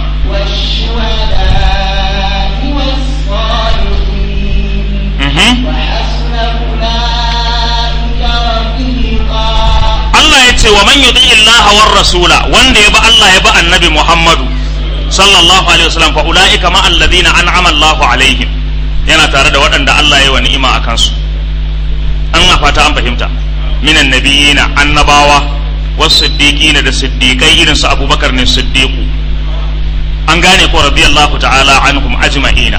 B: والشهداء والصالحين
A: mhm
B: وحسن أولئك رفيقا
A: Allah ya ce wa man yuti Allah war rasula wanda ya ba Allah ya ba annabi Muhammadu sallallahu alaihi wasallam fa ulaika ma alladhina an'ama Allah alaihim yana tare da waɗanda Allah ya yi wa ni'ima a kansu an na fata an fahimta minan nabiyina annabawa was siddiqina da siddiqai irin su Abubakar ne siddiqu an gane ko radiyallahu ta'ala anhum ajma'ina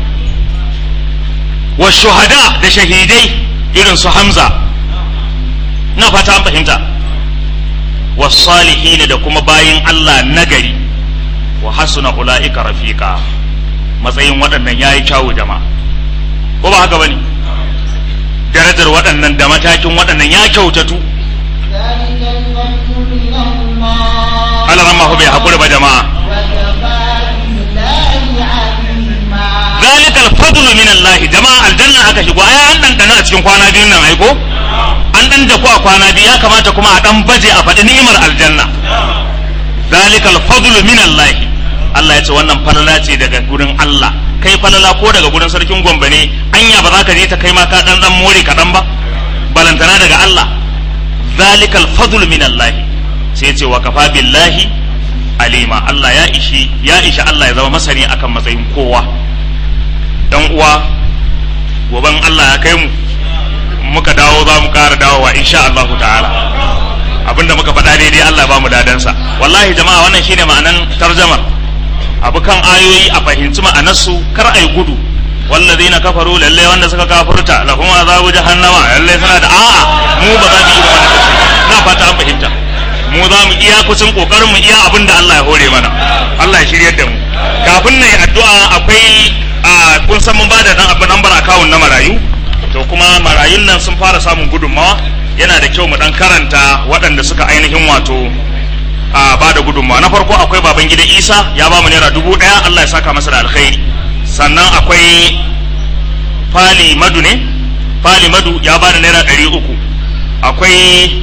A: was shuhada da shahidai irin su Hamza na fata an fahimta wasalihina da kuma bayin Allah nagari wa hasuna ula'ika rafiqa matsayin waɗannan yayi kyawu jama'a ko ba haka bane darajar waɗannan da matakin waɗannan ya kyautatu
B: ذلك الفضل من الله
A: Allah ran bai hakuri ba jama'a
B: وكفى بالله عليما
A: zalikal fadlu min Allah jama'a aljanna aka shigo ai an dan dana a cikin kwana biyun nan ai ko an dan da ku a kwana biyu ya kamata kuma a dan baje a faɗi ni'imar aljanna zalikal fadlu min Allah Allah ya ce wannan falala ce daga gurin Allah kai falala ko daga gurin sarkin Gombe ne anya ba za ka je ta kai ma ka dan dan more kaɗan ba balantana daga Allah zalikal fadlu min Allah sai ya ce wa kafa billahi alima Allah ya ishi ya ishi Allah ya zama masani akan matsayin kowa dan uwa goben Allah ya kai mu muka dawo za mu ƙara dawowa insha Allah ta'ala abinda muka faɗa daidai Allah ba mu dadansa wallahi jama'a wannan shine ma'anan tarjamar abu kan ayoyi a fahimci ma'anarsu kar a yi gudu wallazina kafaru lalle wanda suka kafurta lahum azabu jahannama lalle suna da a'a mu ba za mu yi wannan na fata an fahimta mu za mu iya kucin kokarin mu iya abin da Allah ya hore mana Allah ya shiryar da mu kafin na yi addu'a akwai a kun san mun bada dan abin lambar akawun na marayu to kuma marayun nan sun fara samun gudunmawa yana da kyau mu dan karanta waɗanda suka ainihin wato a ba da gudunmawa na farko akwai baban gida isa ya ba mu naira dubu ɗaya allah ya saka masa da alkhairi sannan akwai fali madu ne fali madu ya ba da naira ɗari uku akwai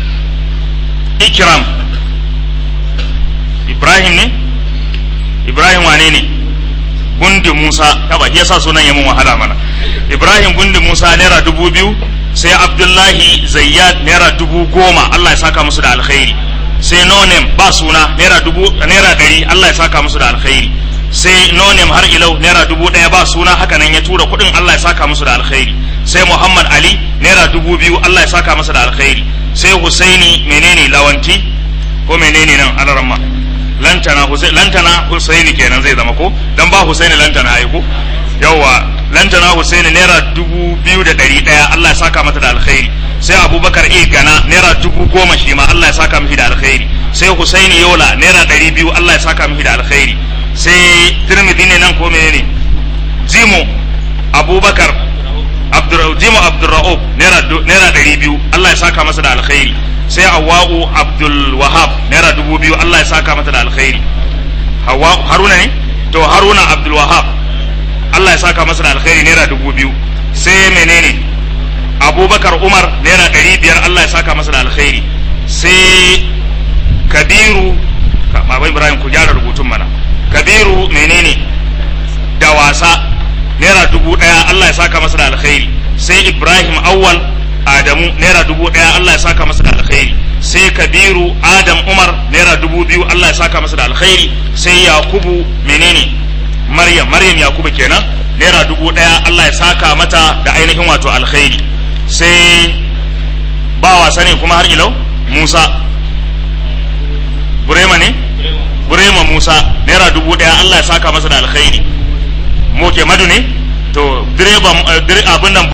A: ikram ibrahim ne ibrahim wane ne gundi musa yaba ya sa sunan ya mun wahala mana ibrahim gundi musa naira dubu biyu sai abdullahi zayyad naira dubu goma allah ya saka musu da alkhairi sai nonem ba suna naira dubu naira ɗari allah ya saka musu da alkhairi sai nonem har ilau naira dubu ɗaya ba suna haka nan ya tura kuɗin allah ya saka musu da alkhairi sai muhammad ali naira dubu biyu allah ya saka masa da alkhairi sai husaini menene lawanti ko menene nan alaramma lantana husaini lantana husaini kenan zai zama ko dan ba husaini lantana ai ko yawa lantana husaini naira dubu biyu da ɗari ɗaya allah ya saka mata da alkhairi sai abubakar e gana naira dubu goma shi ma allah ya saka mishi da alkhairi sai husaini yola naira ɗari biyu allah ya saka mishi da alkhairi sai tirmidhi ne nan ko menene jimo abubakar jimo abdurra'ub naira ɗari biyu allah ya saka masa da alkhairi sai awwa'u abdul wahab naira dubu biyu allah ya saka mata da alkhairi haruna ne to haruna abdul wahab allah ya saka masa da alkhairi naira dubu biyu sai menene abubakar umar naira ɗari biyar allah ya saka masa da alkhairi sai kabiru baban ibrahim ku gyara rubutun mana kabiru menene da wasa naira dubu ɗaya allah ya saka masa da alkhairi sai ibrahim awwal adamu naira dubu ɗaya allah ya saka masa da alkhairi sai kabiru adam umar naira dubu biyu allah ya saka masa da alkhairi sai yakubu menene maryam maryam yakubu kenan naira dubu ɗaya allah ya saka mata da ainihin wato alkhairi sai ba wasa ne kuma har ilau musa burema ne burema musa naira dubu ɗaya allah ya saka masa da alkhairi moke madu ne to direban abin nan